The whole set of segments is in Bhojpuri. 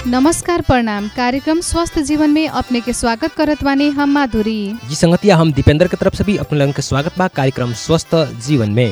नमस्कार प्रणाम कार्यक्रम स्वस्थ जीवन में अपने के स्वागत करत बानी हम माधुरी जी संगतिया हम दीपेंद्र के तरफ से भी अपने लोगन के स्वागत बा कार्यक्रम स्वस्थ जीवन में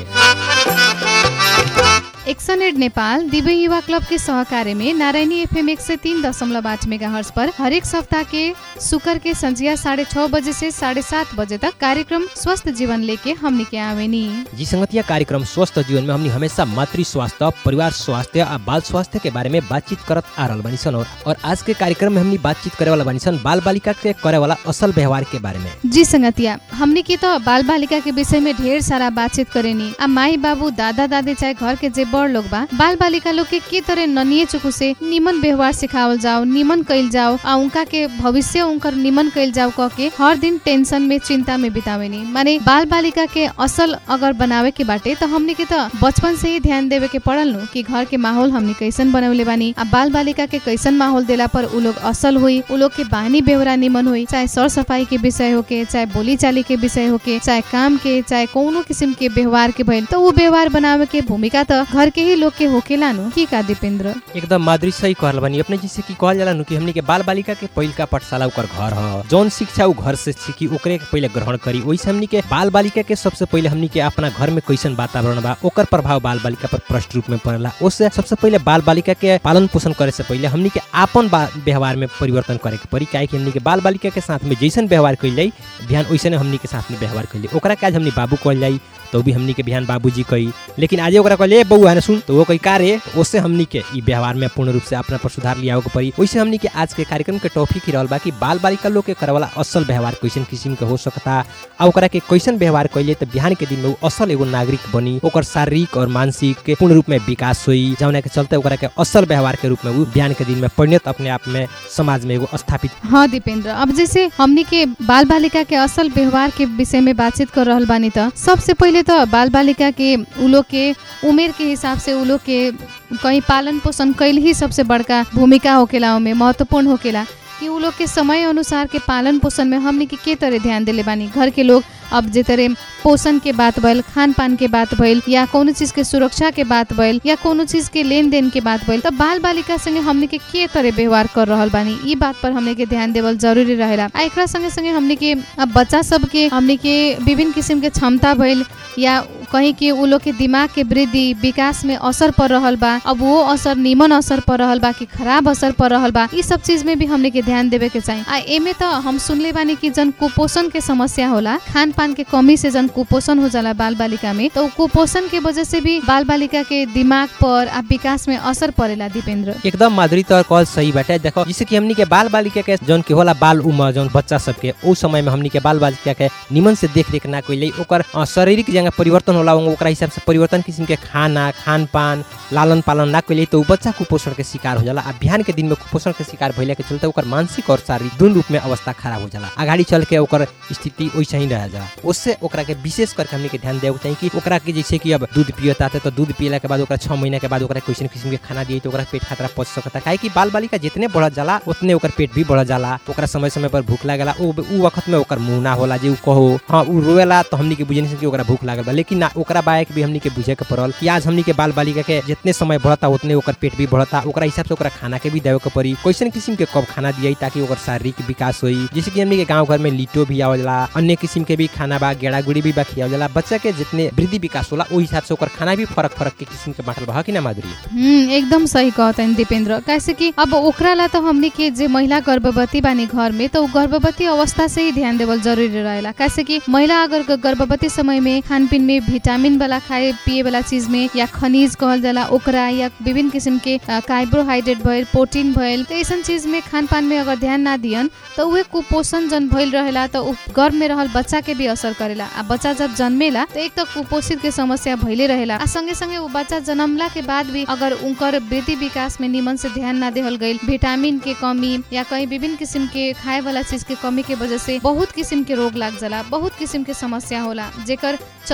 एक्सन एड नेपाल दिव्य युवा क्लब के सहकार्य में नारायणी एफएम एक सौ तीन दशमलव आठ मेगा हर्स पर हरेक सप्ताह के शुक्र के संजिया साढ़े छह बजे से साढ़े सात बजे तक कार्यक्रम स्वस्थ जीवन लेके हमनी के आवेनी जी संगतिया कार्यक्रम स्वस्थ जीवन में हमनी हमेशा मातृ स्वास्थ्य परिवार स्वास्थ्य आ बाल स्वास्थ्य के बारे में बातचीत करत आ रहल बानी सन और, और आज के कार्यक्रम में हमनी बातचीत करे वाला बानी सन बाल बालिका के करे वाला असल व्यवहार के बारे में जी संगतिया हमने के तो बाल बालिका के विषय में ढेर सारा बातचीत करेनी आ माई बाबू दादा दादी चाहे घर के जे बड़ लोग बा बाल बालिका लोग के के तरह ननिए चुकु से निमन व्यवहार सिखावल जाओ निमन कैल जाओ आ उनका के भविष्य उनकर निमन कैल जाओ कह के हर दिन टेंशन में चिंता में बितावेनी माने बाल बालिका के असल अगर बनावे के बाटे तो हमने के तो बचपन से ही ध्यान देवे के पड़ल नु कि घर के माहौल हमने कैसन बनवले बानी आ बाल बालिका के कैसन माहौल देला पर उ लोग असल हुई उ लोग के बानी बेवरा निमन हुई चाहे सर सफाई के विषय होके चाहे बोली चाली के विषय होके चाहे काम के चाहे कौनो किसिम के व्यवहार के भइल तो उ व्यवहार बनावे के भूमिका तो घर के ही लोग के होकेला नु की का दीपेंद्र एकदम माधुरी सही कहल बानी अपने जैसे कि कहल जाला नु कि हमनी के बाल बालिका के पहिलका पाठशाला ओकर घर ह जौन शिक्षा उ घर से सीखी ओकरे के पहिले ग्रहण करी वैसे हमनी के बाल बालिका के सबसे पहिले हमनी के अपना घर में कैसन वातावरण बा ओकर प्रभाव बाल बालिका पर प्रष्ट रूप में पड़ेला उससे सबसे पहिले बाल बालिका के पालन पोषण करे से पहिले हमनी के आपन बा- व्यवहार में परिवर्तन करे के पड़ी काहे कि हमनी के बाल बालिका के साथ में जैसन व्यवहार कइल जाई बिहान वैसने हमनी के साथ में व्यवहार कइल जाई ओकरा के आज हमनी बाबू कहल जाई तो भी हमनी के बिहान बाबूजी कही लेकिन आज ओकरा कहले "ए बउआ है सुन तो वो कही का रे उससे हमनी के ई व्यवहार में पूर्ण रूप से अपना पर सुधार लियाओ के पड़ी वैसे हमनी के आज के कार्यक्रम के टॉपिक ही रहल बा कि बाल बालिका लोग के करे वाला असल व्यवहार कैसन किस्म के हो सकता आ ओकरा के कैसन व्यवहार कैले तो बिहान के दिन में उ असल एगो नागरिक बनी ओकर शारीरिक और मानसिक के पूर्ण रूप में विकास हुई जौना के चलते ओकरा के असल व्यवहार के रूप में उ बिहान के दिन में परिणत अपने आप में समाज में एगो स्थापित हाँ दीपेंद्र अब जैसे हमनी के बाल बालिका के असल व्यवहार के विषय में बातचीत कर रहल बानी त सबसे पहिले तो बाल बालिका के उ लोग के उमेर के हिसाब से उ लोग के कहीं पालन पोषण कैल ही सबसे बड़का भूमिका होकेला ओमे महत्वपूर्ण होकेला कि उ लोग के समय अनुसार के पालन पोषण में हमनी के के तरह ध्यान देले बानी घर के लोग अब जे तरह पोषण के बात भइल खान पान के बात भइल या कोनो चीज के सुरक्षा के बात भइल या कोनो चीज के लेन देन के बात भइल त बाल बालिका संगे हमनी के के तरह व्यवहार कर रहल बानी ई बात पर हमनी के ध्यान देवल जरूरी रहेला आ एकरा संगे संगे हमनी के अब बच्चा सब के हमनी के विभिन्न किसिम के क्षमता भइल या कहीं के उ लोग के दिमाग के वृद्धि विकास में असर पड़ रहल बा अब वो असर निमन असर पड़ रहल बा कि खराब असर पड़ रहल बा ई सब चीज में भी हमने के ध्यान देवे के चाहिए आ एमे तो हम सुनले बानी कि जन कुपोषण के समस्या होला खान पान के कमी से जन कुपोषण हो जाला बाल बालिका में तो उ कुपोषण के वजह से भी बाल बालिका के दिमाग पर आ विकास में असर पड़ेला दीपेंद्र एकदम माधुरी तौर कॉल सही बाटे देखो जैसे कि हमनी के बाल बालिका के जौन के होला बाल उम्र जौन बच्चा सबके ओ समय में हमनी के बाल बालिका के निमन से देख रेख ना कइले ओकर अ, शारीरिक जगह परिवर्तन होला ओकरा हिसाब से परिवर्तन किस्म के खाना खान पान लालन पालन ना कइले तो उ बच्चा कुपोषण के शिकार हो जाला आ बिहान के दिन में कुपोषण के शिकार भइला के चलते ओकर मानसिक और शारीरिक दुनू रूप में अवस्था खराब हो जाला आगाड़ी चल के ओकर स्थिति वैसे ही रह जाला उससे ओकरा के विशेष करके हमनी के ध्यान देवे के चाहिए कि ओकरा के जैसे कि अब दूध पियता तो दूध पियला के बाद ओकरा छह महीना के बाद ओकरा कैसन किस्म के खाना दिए तो ओकरा पेट खतरा पच सकता काहे कि बाल बालिका जितने बढ़त जाला उतने ओकर पेट भी बढ़त जाला ओकरा समय समय पर भूख लागला उ उ वक्त में ओकर मुंह ना होला जे उ कहो हाँ उ रोएला तो हमनी के बुझे नहीं कि ओकरा भूख लागल बा लेकिन ना ओकरा बायक भी हमनी के बुझे के पड़ल कि आज हमनी के बाल बालिका के जितने समय बढ़ता उतने ओकर पेट भी बढ़ता ओकरा हिसाब से ओकरा खाना के भी देवे के पड़ी कैसन किस्म के कब खाना दिए ताकि ओकर शारीरिक विकास होई जैसे कि हमनी के गांव घर में लिटो भी आवल जाला अन्य किस्म के भी खाना बा गेड़ा गुड़ी भी बा खियावल जाला बच्चा के जितने वृद्धि विकास होला ओहि हिसाब से ओकर खाना भी फरक फरक के किस्म के बांटल बा कि ना माधुरी हम्म एकदम सही कहतन दीपेंद्र कैसे कि अब ओकरा ला तो हमनी के जे महिला गर्भवती बानी घर में तो उ गर्भवती अवस्था से ही ध्यान देवल जरूरी रहेला कैसे कि महिला अगर ग- गर्भवती समय में खान पीन में विटामिन वाला खाए पिए वाला चीज में या खनिज कहल जाला ओकरा या विभिन्न किस्म के अ, कार्बोहाइड्रेट भइल प्रोटीन भइल तो ऐसन चीज में खान पान में अगर ध्यान ना दियन तो उहे कुपोषण जन भइल रहेला तो उ गर्भ में रहल बच्चा के भी असर करेला आ बच्चा जब जन्मेला तो एक तो कुपोषित के समस्या भइले रहेला आ संगे संगे उ बच्चा जन्मला के बाद भी अगर उनकर वृद्धि विकास में निमन से ध्यान ना देहल गईल विटामिन के कमी या कहीं विभिन्न किस्म के खाए वाला चीज के कमी के वजह से बहुत किस्म के रोग लाग जाला बहुत किस्म के समस्या होला जेकर चलते उ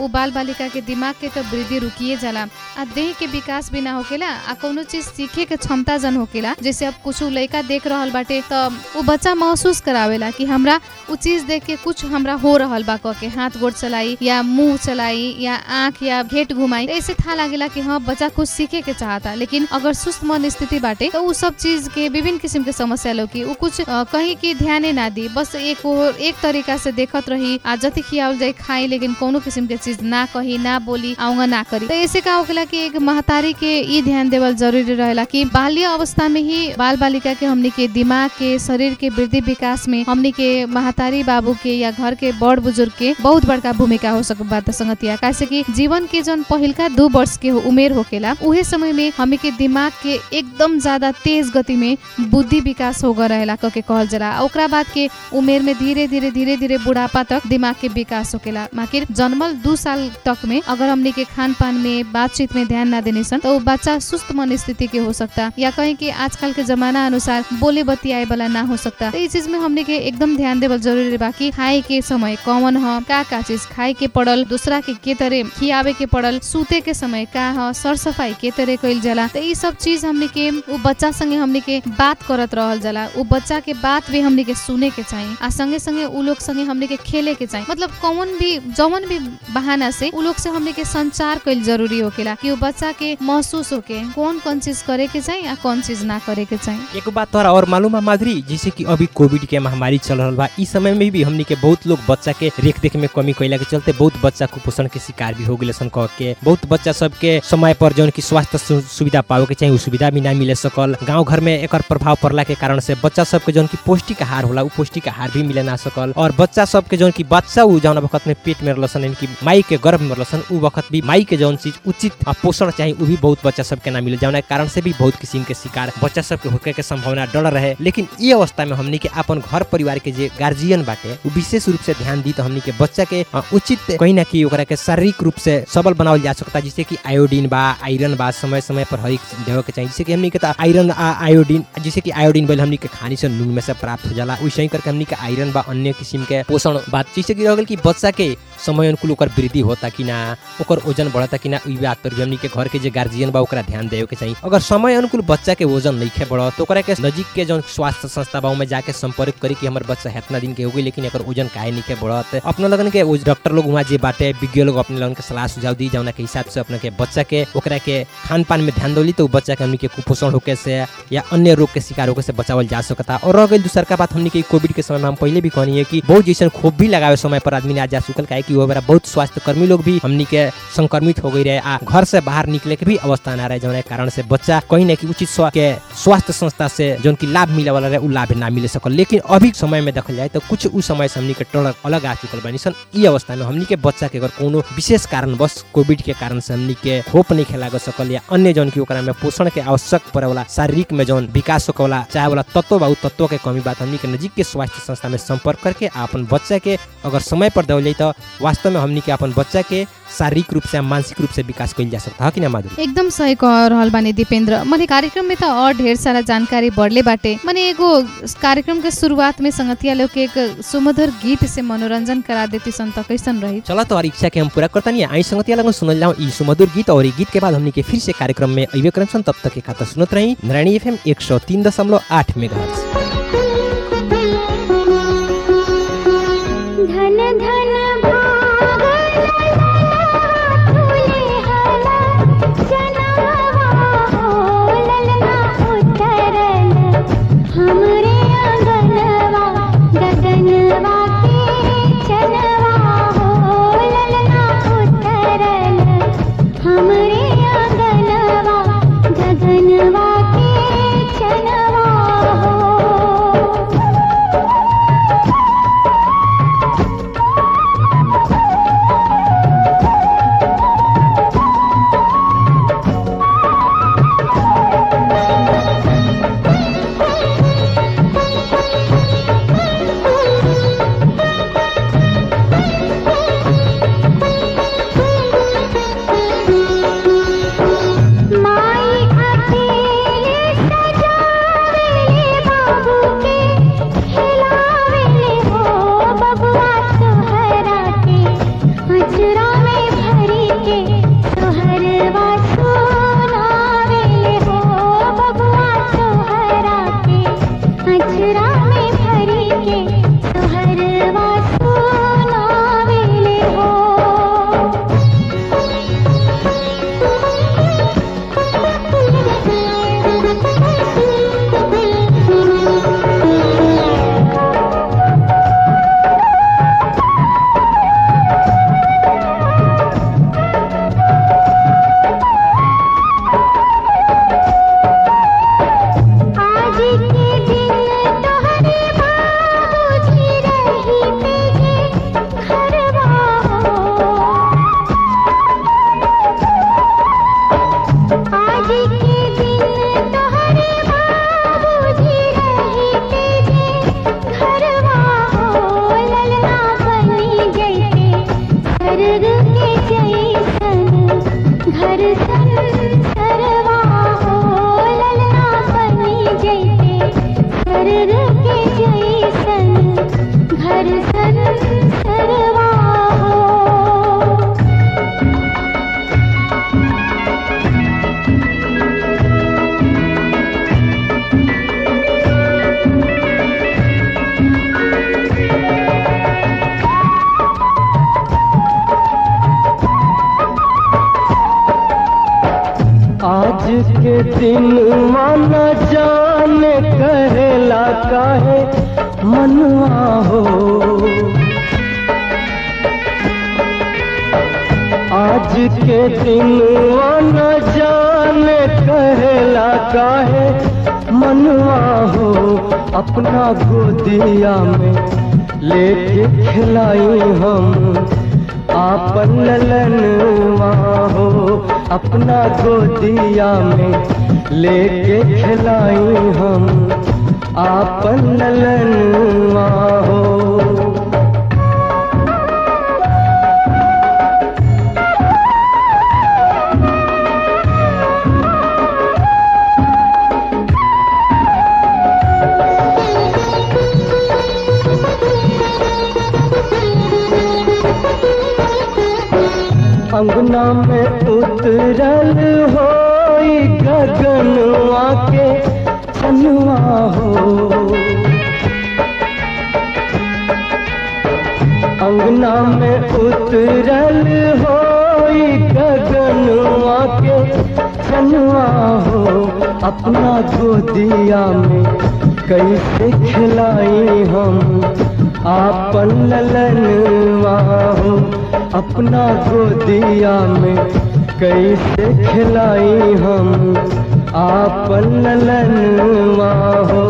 बाल बालिका के दिमाग के तो वृद्धि रुकिए जाला आ देह के विकास भी ना होकेला आ कोनो चीज सीखे के क्षमता जन होकेला जैसे अब कुछ लड़का देख रहल बाटे त उ बच्चा महसूस करावेला कि हमरा उ चीज देख के कुछ हमरा हो रहल बा कह के हाथ गोड़ चलाई या मुंह चलाई या आंख या घेट घुमाई त ऐसे था लागेला कि हाँ बच्चा कुछ सीखे के चाहता लेकिन अगर सुस्त मन स्थिति बाटे तो उ सब चीज के विभिन्न किसिम के समस्या लौकी उ कुछ अ, कहीं की ध्याने ना दी बस एक और एक तरीका से देखत रही आ जति खियावल जाए खाई लेकिन कोनो किसिम के चीज ना कही ना बोली आऊंगा ना करी तो ऐसे का होखेला कि एक महतारी के ई ध्यान देवल जरूरी रहेला कि बाल्य अवस्था में ही बाल बालिका के हमनी के दिमाग के शरीर के वृद्धि विकास में हमनी के महतारी बाबू के या घर के बड़ बुजुर्ग के बहुत बड़का भूमिका हो सक बात संगतिया कैसे कि जीवन के जन पहिलका दू वर्ष के हो- उमेर होकेला उहे समय में हमी के दिमाग के एकदम ज्यादा तेज गति में बुद्धि विकास हो गए रहेला कह के कहल जाला आ ओकरा बाद के उमेर में धीरे धीरे धीरे धीरे बुढ़ापा तक दिमाग के विकास होकेला माकिर जन्मल दू साल तक में अगर हमने के खान पान में बातचीत में ध्यान ना देने सन तो उ बच्चा सुस्त मन स्थिति के हो सकता या कहीं कि आजकल के जमाना अनुसार बोले बतियाए वाला ना हो सकता तो इस चीज में हमने के एकदम ध्यान देवल जरूरी बा कि खाए के समय कौन ह का का चीज खाए के पड़ल दूसरा के के तरह खियावे के पड़ल सूते के समय का ह सर सफाई के तरह कइल जाला तो ई सब चीज हमने के उ बच्चा संगे हमने के बात करत रहल जाला उ बच्चा के बात भी हमने के सुने के चाहिए आ संगे संगे उ लोग संगे हमने के खेले के चाहिए मतलब कौन भी जौन भी बहाना से उ लोग से हमने के संचार कइल जरूरी होकेला कि उ बच्चा के महसूस होके कौन कौन चीज करे के चाहिए आ कौन चीज ना करे के चाहिए एक बात तोरा और मालूम है माधुरी जैसे कि अभी कोविड के महामारी चल रहा बा इस समय में भी हमनी के बहुत लोग बच्चा के रेख देख में कमी कैला के चलते बहुत बच्चा कुपोषण के शिकार भी हो गए सन कह के बहुत बच्चा सबके समय पर जौन की स्वास्थ्य सु- सुविधा पावे के चाहिए उ सुविधा भी ना मिले सकल गांव घर में एकर प्रभाव पड़ला के कारण से बच्चा सबके जौन की पौष्टिक आहार होला उ पौष्टिक आहार भी मिले ना सकल और बच्चा सबके जौन की बच्चा उ जौन वक्त में पेट में रहलन यानी कि माई के गर्भ में रहलन उ वक्त भी माई के जौन चीज उचित आ पोषण चाहिए उ भी बहुत बच्चा सबके ना मिले जौन कारण से भी बहुत किस्म के शिकार बच्चा सबके होके के संभावना डर रहे लेकिन ये अवस्था में हमनी के अपन घर परिवार के जे गार्जियन बाटे उ विशेष रूप से ध्यान दी तो हमनी के बच्चा के अ, उचित कहीं ना कहीं ओकरा के शारीरिक रूप से सबल बनावल जा सकता जैसे कि आयोडीन बा आयरन बा समय समय पर हर एक चीज देवे के चाहिए जैसे कि हमनी के तो आयरन आ आयोडीन जैसे कि आयोडीन बोल हमनी के खानी से नून में से प्राप्त हो जाला वैसे ही करके हमनी के आयरन बा अन्य किस्म के पोषण बात जैसे कि रह गेल कि बच्चा के समय अनुकूल ओकर वृद्धि होता कि ना ओकर वजन बढ़ता कि ना इ बात पर भी हमनी के घर के जे गार्जियन बा ओकरा ध्यान देवे के चाहिए अगर समय अनुकूल बच्चा के वजन नहीं बढ़त तो ओकरा के नजीक के जौन स्वास्थ्य संस्था बा में जाके संपर्क करी कि हमर बच्चा इतना दिन के हो गई लेकिन एकर वजन काहे नहीं के बढ़त अपना लगन के उस डॉक्टर लोग वहाँ जे बाटे विज्ञ लोग अपने लगन के सलाह सुझाव दी जौना के हिसाब से अपने के बच्चा के ओकरा के खान पान में ध्यान दोली तो उ बच्चा के हमनी के कुपोषण होके से या अन्य रोग के शिकार होके से बचावल जा सकता और रह गई दूसर का बात हमनी के कोविड के समय में हम पहले भी कहनी है कि बहुत जैसे खोप भी लगावे समय पर आदमी ने आज जा चुकल काहे कि वो बेरा बहुत स्वास्थ्य कर्मी लोग भी हमनी के संक्रमित हो गई रहे आ घर से बाहर निकले के भी अवस्था ना रहे जौन कारण से बच्चा कहीं ना कहीं उचित स्वा- के स्वास्थ्य संस्था से जौन की लाभ मिले वाला रहे उ लाभ ना मिले सकल लेकिन अभी समय में देखल जाए तो कुछ उस समय से हमनी के टोलर अलग आ चुकल बानी सन ई अवस्था में हमनी के बच्चा के अगर कोनो विशेष कारण बस कोविड के कारण से हमनी के खोप नहीं खेला सकल या अन्य जौन की ओकरा में पोषण के आवश्यक पड़े वाला शारीरिक में जौन विकास होके वाला चाहे वाला तत्व बा उ तत्व के कमी बात हमनी के नजीक के स्वास्थ्य संस्था में संपर्क करके आ अपन बच्चा के अगर समय पर देवल जाए तो वास्तव में हमनी के अपन बच्चा के शारीरिक रूप से आ मानसिक रूप से विकास कइल जा सकता है कि ना माधुरी एकदम सही कह रहल बानी दीपेंद्र मने कार्यक्रम में त और ढेर सारा जानकारी बढ़ले बाटे मने एगो कार्यक्रम के शुरुआत में संगतिया लोग के एक सुमधुर गीत से मनोरंजन करा देती सन त कैसन रही चलो तो और इच्छा के हम पूरा करता नहीं आई संगतिया लगन सुनल जाऊं ई सुमधुर गीत और ई गीत के बाद हमनी के फिर से कार्यक्रम में अइबे करम सन तब तक के खाता सुनत रही नारायणी एफएम 103.8 मेगाहर्ट्ज धन धन फूले हला जनावा हो ललना उतरल हमरे आंगनवा गगनवा के चनवा हो ललना उतरल हमरे आंगनवा गगनवा के चनवा हो दिनवा न जाने कहेला काहे मनवा हो आज के दिनवा न जाने कहेला काहे मनवा हो अपना गोदिया में लेके खिलाई हम आपन ललनवा हो अपना गोदिया में लेके खिलाई हम आपन ललनवा हो अंगना में उतरल होई गगनवा के छनुआ हो अंगना में उतरल होई गगनवा के छनुआ हो अपना गोदिया में कैसे खिलाई हम आपन ललनवा हो अपना गोदिया में कैसे खिलाई हम आपन ललनवा हो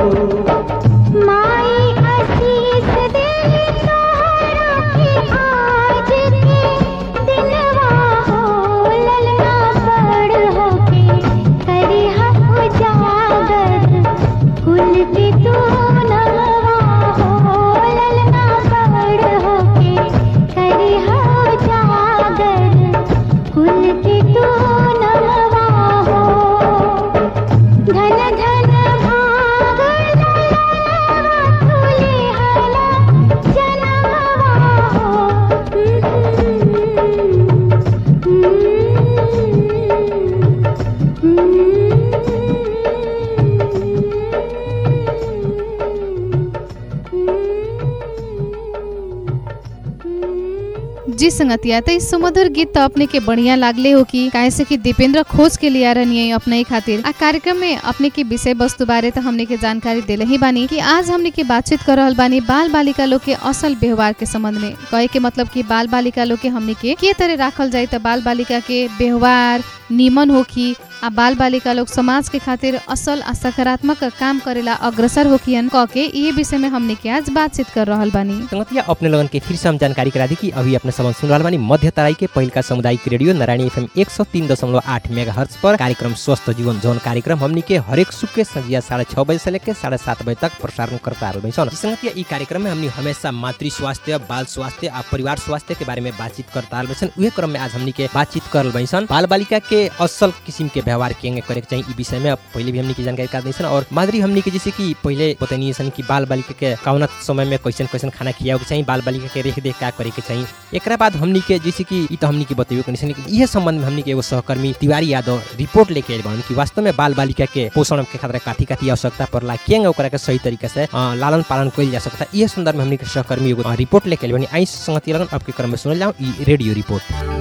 माई आशीष दे तोहरा के आज के दिनवा हो ललना बड़ होके करिहा उजागर कुल के तू नवा हो ललना बड़ होके करिहा उजागर कुल के तू नवा हो धन धन भाग ललनवा तुले हला जनवा हो जी संगतिया तो इस सुमधुर गीत तो अपने के बढ़िया लागले हो कि काहे से कि दीपेंद्र खोज के लिए रहनी अपने खातिर आ कार्यक्रम में अपने के विषय वस्तु बारे तो हमने के जानकारी दिले ही बानी कि आज हमने के बातचीत कर रहल बानी बाल बालिका लोग के असल व्यवहार के संबंध में कहे के मतलब कि बाल बालिका लोग के हमने के के तरह राखल जाए तो बाल बालिका के व्यवहार निमन होखी आ बाल बालिका लोग समाज के खातिर असल आ सकारात्मक काम करेला अग्रसर होखियन कह के ये विषय में हमने के आज बातचीत कर रहल बानी संगतिया अपने लगन के फिर से हम जानकारी करा दी कि अभी अपने समझ सुन रहल बानी मध्य तराई के पहिल का सामुदायिक रेडियो नारायणी एफएम एक सौ तीन दशमलव आठ मेगा हर्ट्ज पर कार्यक्रम स्वस्थ जीवन जौन कार्यक्रम हमनी के हरेक सुख के संजिया साढ़े छह बजे से लेकर साढ़े सात बजे तक प्रसारण करता रहल सन संगतिया ई कार्यक्रम में हमनी हमेशा मातृ स्वास्थ्य बाल स्वास्थ्य आ परिवार स्वास्थ्य के बारे में बातचीत करता रहल सन उहे क्रम में आज हमनी के बातचीत कर रहल सन बाल बालिका के असल किस्म के व्यवहार केंगे करे के चाहिए ई विषय में अब पहले भी हमनी की जानकारी कर दी सन और मादरी हमनी के जैसे कि पहले बतनी सन कि बाल बालिका के कौना समय में कैसन कैसन खाना खियावे के चाहिए बाल बालिका के रेख देख का करे के चाहिए एकरा बाद हमनी के जैसे कि ई तो हमनी के बतेबे कनी सन इहे संबंध में हमनी के एगो सहकर्मी तिवारी यादव रिपोर्ट लेके आइल बानी कि वास्तव में बाल बालिका के पोषण के खातिर काथी काथी आवश्यकता पड़ला केंगे ओकरा के सही तरीका से अ, लालन पालन कइल जा सकता इहे संदर्भ में हमनी के सहकर्मी एगो अ, रिपोर्ट लेके आइल बानी आई संगति लगन अब के क्रम में सुनल जाऊं ई रेडियो रिपोर्ट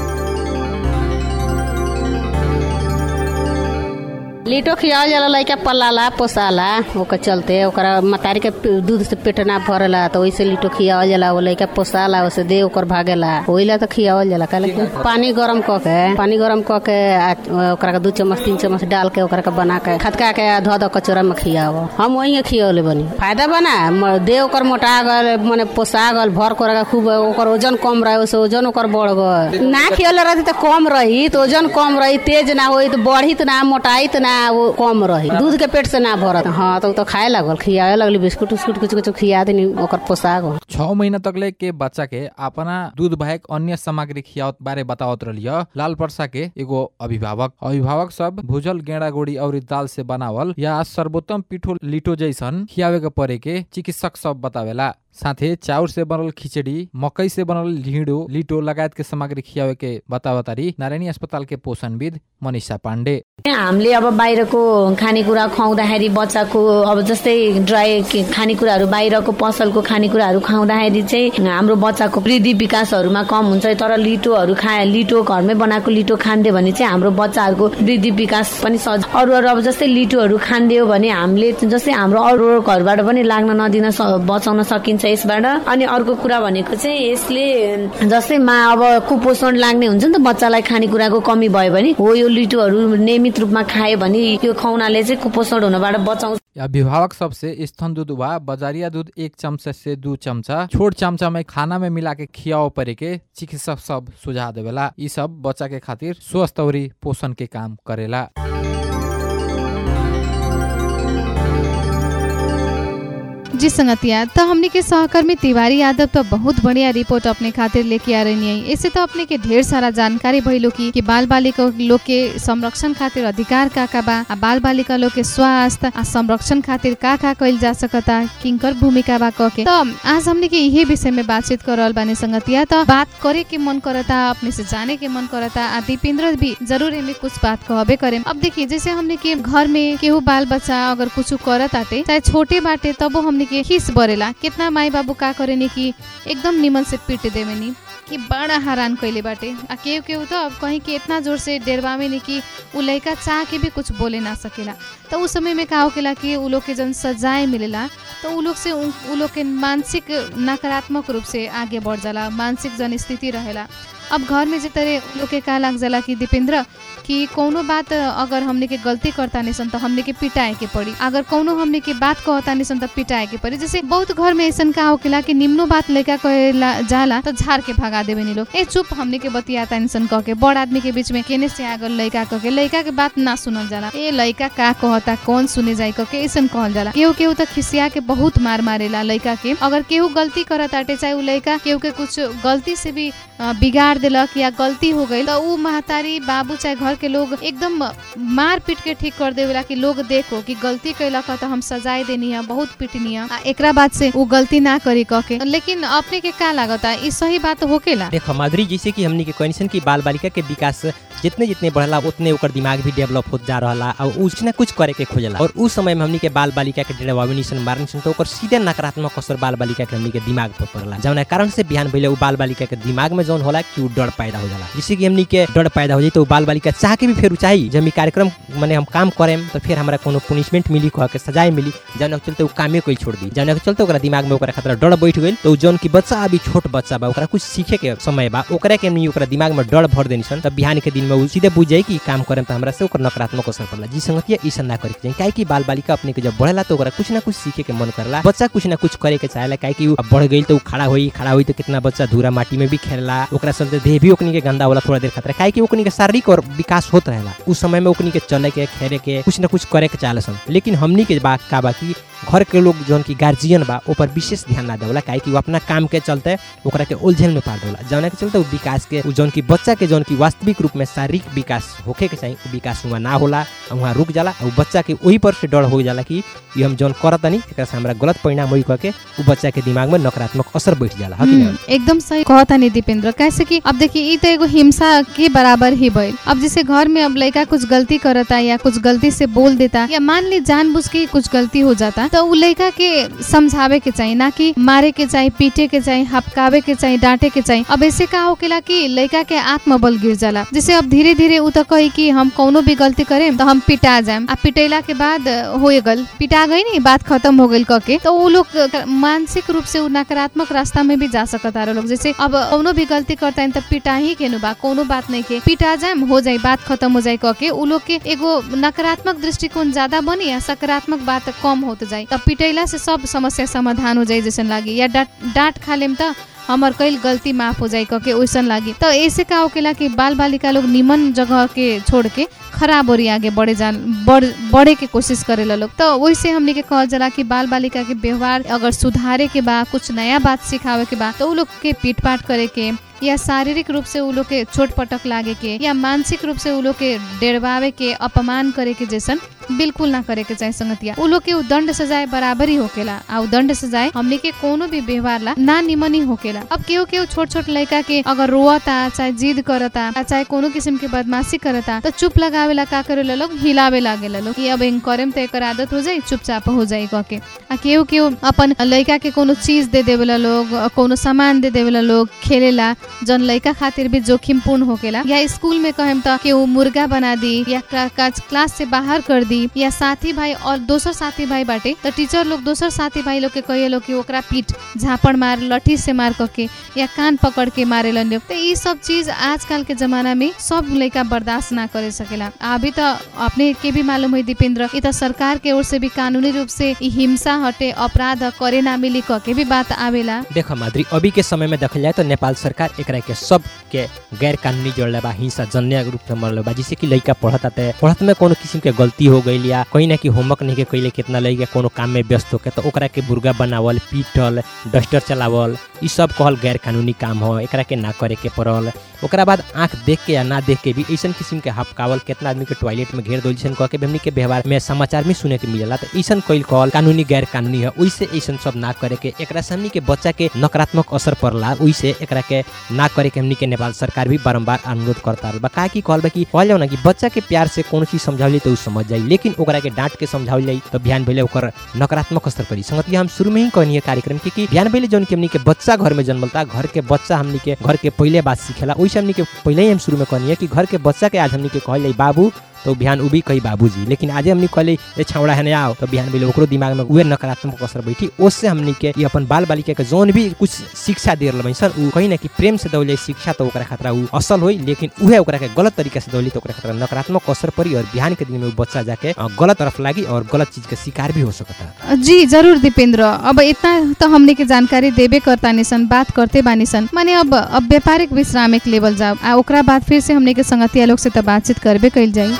लीटो खियावल जाला लइका पलाला पोसाला ओकर चलते ओकरा मतारी के पे- दूध से पेट ना भरला तो ओइसे लीटो खियावल जाला वो लइका पोसाला ओसे दे ओकर भागेला ओइला तो खियावल जाला काहे कि पानी गरम क के पानी गरम क के आ ओकरा के दू चम्मच तीन चम्मच डाल के ओकरा के बना के खदका के धो दो कचोरा में खियाव हम वही खियवले बनी फायदा बना म- देह ओकर मोटा गल मने पोसा गल भर कर के खूब ओकर वजन कम रहे ओसे वजन ओकर बढ़ गल ना खियले रहती तो कम रही तो वजन कम रही तेज ना होई तो बढ़ित ना मोटाइत ना वो कम रही दूध के पेट से ना भरत हाँ तो, तो खाए लागल खियावे लगली बिस्कुट उस्कुट कुछ कुछ खिया देनी ओकर पोसा गल छ महीना तकले के बच्चा के अपना दूध बाहेक अन्य सामग्री खियावत बारे बतावत रहिय लाल पर्सा के एगो अभिभावक अभिभावक सब भुजल गेड़ा गोड़ी और दाल से बनावल या सर्वोत्तम पिठो लिटो जैसन खियावे के परे के चिकित्सक सब बतावेला साथे चाउर से बनल खिचड़ी मकई से बनल ढिँडो लिटो लगायत के सामग्री खियावे के बतावतारी नारायणी अस्पताल के पोषणविद मनिषा पाण्डे हामीले अब बाहिरको खानेकुरा खुवाउँदाखेरि बच्चाको अब जस्तै ड्राई के- खानेकुराहरू बाहिरको पसलको खानेकुराहरू खुवाउँदाखेरि चाहिँ हाम्रो बच्चाको वृद्धि विकासहरूमा कम हुन्छ तर लिटोहरू खा लिटो घरमै बनाएको लिटो खानिदियो भने चाहिँ हाम्रो बच्चाहरूको वृद्धि विकास पनि सज अरू अरू अब जस्तै लिटोहरू खानिदियो भने हामीले जस्तै हाम्रो अरू अरू घरबाट पनि लाग्न नदिन स- बचाउन सकिन्छ यसबाट अनि अर्को कुरा भनेको चाहिँ यसले जस्तै मा अब कुपोषण लाग्ने हुन्छ नि त बच्चालाई खानेकुराको कमी भयो भने हो यो लिटोहरू नियमित रूपमा खायो भने यो खुवाउनाले चाहिँ कुपोषण हुनबाट बचाउँछ अभिभावक सबसे स्तन दूध वा बजारिया दूध एक चमचा से दू चमचा छोट चमचा में खाना में मिला के खियाओ परे के चिकित्सक सब सुझाव देवेला ई सब बच्चा के खातिर स्वस्थ अउरी पोषण के काम करेला जी संगतिया तो हमने के सहकर्मी तिवारी यादव तो बहुत बढ़िया रिपोर्ट अपने खातिर लेके आ रही है इससे तो अपने के ढेर सारा जानकारी भइलो की कि बाल बालिका लोग के संरक्षण खातिर अधिकार का का बा आ बाल बालिका लोग के स्वास्थ्य आ संरक्षण खातिर का का कइल जा सकता किंकर भूमिका बा कह के तो आज हमने के यही विषय में बातचीत कर रहल बानी संगतिया तो बात करे के मन करता अपने से जाने के मन करता आ दीपेंद्र भी जरूर एमे कुछ बात कहबे करे अब देखिए जैसे हमने के घर में केहू बाल बच्चा अगर कुछ करत आटे चाहे छोटे बाटे तब हमने के खीस बरेला कितना माई बाबू का करेनी कि एकदम निमन से पीट देवेनी कि बड़ा हैरान कैले बाटे आ केहू केहू तो अब कहीं के इतना जोर से डेरवावे नहीं कि उ लड़का चाह के भी कुछ बोले ना सकेला तो उस समय में का होकेला कि उ लोग के जन सजाए मिलेला तो उ लोग से उ उ लोग के मानसिक नकारात्मक रूप से आगे बढ़ जाला मानसिक जन स्थिति रहेला अब घर में जे तरह उ लोग के का लाग जाला कि दीपेंद्र कि कौनो बात अगर हमने के गलती करता नहीं सन तो हमने के पिटाए के पड़ी अगर कौनो हमने के बात कहता नहीं सन तो पिटाए के पड़ी जैसे बहुत घर में ऐसा का होकेला कि निम्नो बात लड़का कहेला जाला तो झाड़ के भगा देवे नी लोग ए चुप हमने के बतियाता नहीं सन कह के बड़ आदमी के बीच में केने से आगल लड़का कह के लड़का के बात ना सुनल जाला ए लड़का का कहता कौन सुने जाए कह के ऐसा कहल जाला केहू केहू तो खिसिया के बहुत मार मारेला लड़का के अगर केहू गलती करत आटे चाहे उ लड़का केहू के कुछ गलती से भी अ, बिगाड़ दिलक या गलती हो गई तो उ महतारी बाबू चाहे घर के लोग एकदम मार पीट के ठीक कर देवेला कि लोग देखो कि गलती कैलक ह तो हम सजाए देनी है बहुत पिटनी है आ एकरा बाद से वो गलती ना करी कह के लेकिन अपने के का लागता ई सही बात होकेला देखो माधुरी जैसे कि हमनी के कहनी कि बाल बालिका के विकास जितने जितने बढ़ला उतने ओकर दिमाग भी डेवलप होत जा रहा और कुछ ना कुछ करे के खोजला और उस समय में हमनी के बाल बालिका के डेढ़वावी सन मारनी सन तो ओकर सीधे नकारात्मक असर बाल बालिका के हमनी के दिमाग पर पड़ला जौना कारण से बिहान भइले उ बाल बालिका के दिमाग में जौन होला कि उ डर पैदा हो जाला जिससे कि हमनी के डर पैदा हो जाई तो उ बाल बालिका चाह के भी फिर उ चाही जब ई कार्यक्रम माने हम काम करेम तो फिर हमरा कोनो पुनिशमेंट मिली कह के सजाए मिली जौना के चलते उ कामे कोई छोड़ दी जौना के चलते ओकरा दिमाग में ओकरा खतरा डर बैठ गइल तो उ जौन की बच्चा अभी छोट बच्चा बा ओकरा कुछ सीखे के समय बा ओकरा के हमनी ओकरा दिमाग में डर भर देनी सन तब बिहान के दिन में उ सीधे बुझ जाई कि ई काम करेम तो हमरा से ओकर नकारात्मक असर पड़ला जी संगतिया ई सन ना करे के चाहिए काहे कि बाल बालिका अपने के जब बढ़ेला तो ओकरा कुछ ना कुछ सीखे के मन करला बच्चा कुछ ना कुछ करे के चाहेला काहे कि उ अब बढ़ गइल तो उ खड़ा होई खड़ा होई तो कितना बच्चा धूरा माटी में भी खेलला ओकरा चलते देह भी ओकनी के गंदा होला थोड़ा देर खातिर काहे कि ओकनी के शारीरिक और विकास होत रहेला उस समय में ओकनी के चले के खेले के कुछ ना कुछ करे के चाहला सन लेकिन हमनी के बात का बा कि घर के लोग जौन की गार्जियन बा ऊपर विशेष ध्यान ना देवला काहे कि उ अपना काम के चलते ओकरा के उलझन में पार देवला जौना के चलते उ विकास के उ जौन की बच्चा के जौन की वास्तविक रूप में शारीरिक विकास होखे के चाहिए उ विकास हुआ ना होला आ वहाँ रुक जाला और बच्चा के वही पर से डर हो जाला कि ये हम जौन करत नहीं एकरा से हमरा गलत परिणाम होई कह के उ बच्चा के दिमाग में नकारात्मक असर बैठ जाला ह कि ना हम्म, एकदम सही कहता नहीं दीपेंद्र कैसे कि अब देखिए ई तो एगो हिंसा के बराबर ही भइल अब जैसे घर में अब लड़का कुछ गलती करता या कुछ गलती से बोल देता या मान ली जानबूझ के कुछ गलती हो जाता तो उ लड़का के समझावे के चाहिए ना कि मारे के चाहिए पीटे के चाहिए हपकावे के चाहिए डांटे के चाहिए अब ऐसे का होकेला कि लड़का के आत्मबल गिर जाला जैसे अब धीरे धीरे उ तो कही कि हम कौनो भी गलती करेम तो हम पिटा जाएम आ पिटेला के बाद हो गल पिटा गई नहीं बात खत्म हो गई कह के तो वो लोग मानसिक रूप से उ नकारात्मक रास्ता में भी जा सकता लोग जैसे अब कौनो भी गलती करता है तो पिटा ही के नु बा कोनो बात नहीं के पिटा जाम हो जाए बात खत्म हो जाए कह के उ लोग के एगो नकारात्मक दृष्टिकोण ज्यादा बनी या सकारात्मक बात कम होत जाए तब पिटैला से सब समस्या समाधान हो जाए जैसन लागी या डांट डांट खा लेम त हमर कईल गलती माफ हो जाए कह के वैसन लागी तो ऐसे का होकेला कि बाल बालिका लोग निमन जगह के छोड़ के खराब ओरी आगे बढ़े जा बढ़ बढ़े के कोशिश करेला लोग तो वैसे हमने के कहल जाला कि बाल बालिका के व्यवहार अगर सुधारे के बा कुछ नया बात सिखावे के बा तो उ लोग के पीट पाट करे के या शारीरिक रूप से उ लोग के चोट पटक लागे के या मानसिक रूप से उ लोग के डेरवावे के अपमान करे के जैसन बिल्कुल ना करे के चाहे संगतिया उ लोग के उ दंड सजाए बराबरी होकेला आ उ दंड सजाए हमने के कोनो भी व्यवहार ला ना निमन ही होकेला अब केहू केहू छोट छोट लड़का के अगर रोता चाहे जिद करता आ चाहे कोनो किस्म के बदमाशी करता तो चुप लगावेला का करेला लोग हिलावे लागेला लोग कि अब इन करेम तो एकर आदत हो जाई चुपचाप हो जाई कह के आ केहू केहू अपन लड़का के कोनो चीज दे देवेला लोग अ, कोनो सामान दे देवेला लोग खेलेला जन लड़का खातिर भी जोखिम पूर्ण होकेला या स्कूल में कहेम त केहू मुर्गा बना दी या क्ला- काच- क्लास से बाहर कर दी या साथी भाई और दोसर साथी भाई बाटे त टीचर लोग दोसर साथी भाई लोग के कहे लोग कि ओकरा पीठ झापड़ मार लठी से मार करके या कान पकड़ के मारेलन लोग तो ये सब चीज आजकल के जमाना में सब लड़का बर्दाश्त ना करे सकेला अभी तो अपने के भी मालूम है दीपेंद्र ये तो सरकार के ओर से भी कानूनी रूप से ई हिंसा हटे अपराध करे ना मिली कह के भी बात आवेला देखो माधुरी अभी के समय में देखल जाए तो नेपाल सरकार एकरा के सब के गैर कानूनी जोड़ले बा हिंसा जन्य रूप में मरले बा जैसे कि लड़का पढ़ता ते पढ़त में कोनो किस्म के गलती हो गई या कहीं ना कि होमवर्क नहीं के कैले कितना लड़का कोनो काम में व्यस्त होके तो ओकरा के बुर्गा बनावल पीटल डस्टर चलावल ई सब कहल गैर कानूनी काम हो एकरा के ना करे के पड़ल ओकरा बाद आंख देख के या ना देख के भी ऐसन किस्म के हपकावल कितना आदमी के टॉयलेट में घेर दो जैसन कह के भी हमनी के व्यवहार में समाचार में सुने के मिलेला तो ऐसन कईल कहल कानूनी गैर कानूनी है वैसे ऐसन सब ना करे के एकरा से हमनी के बच्चा के नकारात्मक असर पड़ला वैसे एकरा के ना करे के हमनी के नेपाल सरकार भी बारम्बार अनुरोध करता बा का कि कहल बा कि कहल जाओ ना कि बच्चा के प्यार से कोनो चीज समझावली तो उ समझ जाई लेकिन ओकरा के डांट के समझावल जाई तो बिहान भइले ओकर नकारात्मक असर पड़ी संगतिया हम शुरू में ही कहनी है कार्यक्रम के कि बिहान भइले जौन कि हमनी के बच्चा घर में जन्मलता घर के बच्चा हमनी के घर के पहले बात सीखेला वैसे हमनी के पहले ही हम शुरू में कहनी है कि घर के बच्चा के आज हमनी के कहल जाई बाबू तो बिहान उ भी कही बाबूजी लेकिन आज हमनी कहले ए छावड़ा है आओ तो बिहान भइले ओकरो दिमाग में उहे नकारात्मक असर बैठी उससे हमनी के ये अपन बाल बालिका के जौन भी कुछ शिक्षा दे रहल सर उ कहीं ना कि प्रेम से दौले शिक्षा तो ओकरा खतरा उ असल होई लेकिन उहे ओकरा के गलत तरीका से दौली तो ओकरा खतरा नकारात्मक असर पड़ी और बिहान के दिन में उ बच्चा जाके अ, गलत तरफ लागी और गलत चीज के शिकार भी हो सकता जी जरूर दीपेंद्र अब इतना तो हमने के जानकारी देबे करता निसन बात करते बानी सन माने अब अब व्यापारिक विश्राम एक लेवल जाओ आ ओकरा बाद फिर से हमने के संगतिया लोग से तो बातचीत करबे कइल जाई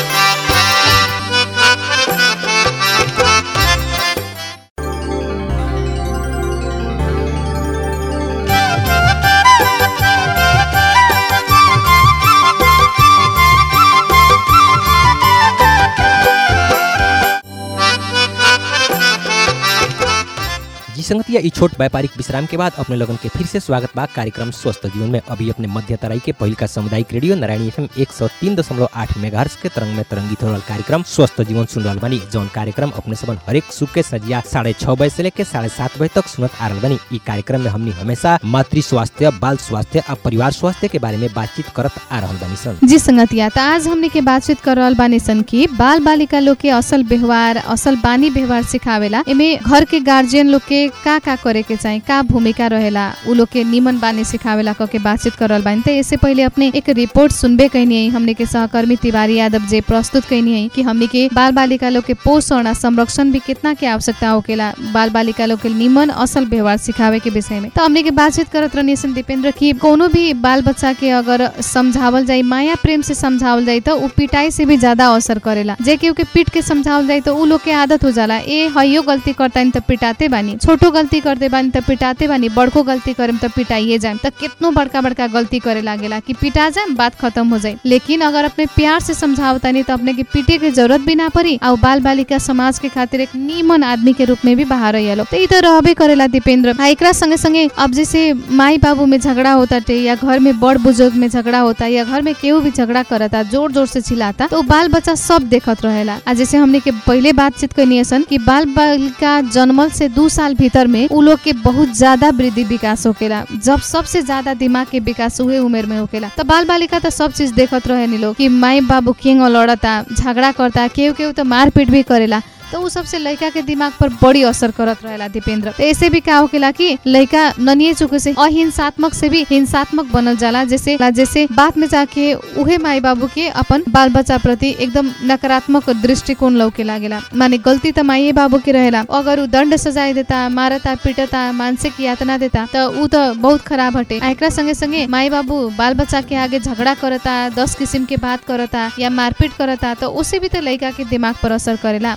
जी संगतिया ई छोट व्यापारिक विश्राम के बाद अपने लोगन के फिर से स्वागत बा कार्यक्रम स्वस्थ जीवन में अभी अपने मध्य तराई के पहिल का सामुदायिक रेडियो नारायणी एफएम एक सौ तीन दशमलव आठ मेगाहर्स के तरंग में तरंगित हो रहल कार्यक्रम स्वस्थ जीवन सुन रहल बानी जौन कार्यक्रम अपने सबन हरेक सुख के सजिया साढ़े छह बजे से लेके साढ़े सात बजे तक सुनत आ रहल बानी ई कार्यक्रम में हमनी हमेशा मातृ स्वास्थ्य बाल स्वास्थ्य और परिवार स्वास्थ्य के बारे में बातचीत करत आ रहल बानी सन जी संगतिया त आज हमने के बातचीत कर रहल बानी सन कि बाल बालिका लोग के असल व्यवहार असल बानी व्यवहार सिखावेला एमे घर के गार्जियन लोग के का का करे के चाही का भूमिका रहेला उ लोग के निमन बानी सिखावेला कह के बातचीत कर रहल बानी त इससे पहले अपने एक रिपोर्ट सुनबे कहनी है हमने के सहकर्मी तिवारी यादव जे प्रस्तुत कहनी है कि हमने के बाल बालिका लोग के पोषण आ संरक्षण भी कितना के आवश्यकता होकेला बाल बालिका लोग के निमन असल व्यवहार सिखावे के विषय में तो हमने के बातचीत करत रहनी सन दीपेंद्र की कोनो भी बाल बच्चा के अगर समझावल जाई माया प्रेम से समझावल जाई तो उ पिटाई से भी ज्यादा असर करेला जे केहू के पीट के समझावल जाई तो उ लोग के आदत हो जाला ए हइयो गलती करता त पिटाते बानी छोटो गलती करते बानी त पिटाते बानी बड़को गलती करेम त पिटाइए जाए त कितनो बड़का बड़का गलती करे लागेला कि पिटा जाए बात खत्म हो जाए लेकिन अगर अपने प्यार से समझावतानी तो अपने के पीटे के जरूरत भी ना पड़ी और बाल बालिका समाज के खातिर एक नीमन आदमी के रूप में भी बाहर आइलो तो ई तो रहबे करेला दीपेंद्र आ एकरा संगे संगे अब जैसे माई बाबू में झगड़ा होता टे या घर में बड़ बुजुर्ग में झगड़ा होता या घर में केहू भी झगड़ा करता जोर जोर से चिल्लाता तो बाल बच्चा सब देखत रहेला आ जैसे हमने के पहले बातचीत करनी सन कि बाल बालिका जन्मल से दू साल भीतर में उ लोग के बहुत ज्यादा वृद्धि विकास होकेला जब सबसे ज्यादा दिमाग के विकास उहे उमेर में होकेला तो बाल बालिका तो सब चीज देखत रहे नी लोग कि माई बाबू किंग लड़ता झगड़ा करता केहू केहू तो मारपीट भी करेला तो उ सबसे लड़का के दिमाग पर बड़ी असर करत रहेला दीपेंद्र तो ऐसे भी का होकेला कि लड़का ननिए चुके से अहिंसात्मक से भी हिंसात्मक बनल जाला जैसे जैसे बाद में जाके उहे माई बाबू के अपन बाल बच्चा प्रति एकदम नकारात्मक दृष्टिकोण लौके लागेला माने गलती तो माई बाबू के रहेला अगर उ दंड सजाए देता मारता पीटता मानसिक यातना देता तो उ तो बहुत खराब हटे आ एकरा संगे संगे माई बाबू बाल बच्चा के आगे झगड़ा करता दस किस्म के बात करता या मारपीट करता तो उसे भी तो लड़का के दिमाग पर असर करेला तो ई बात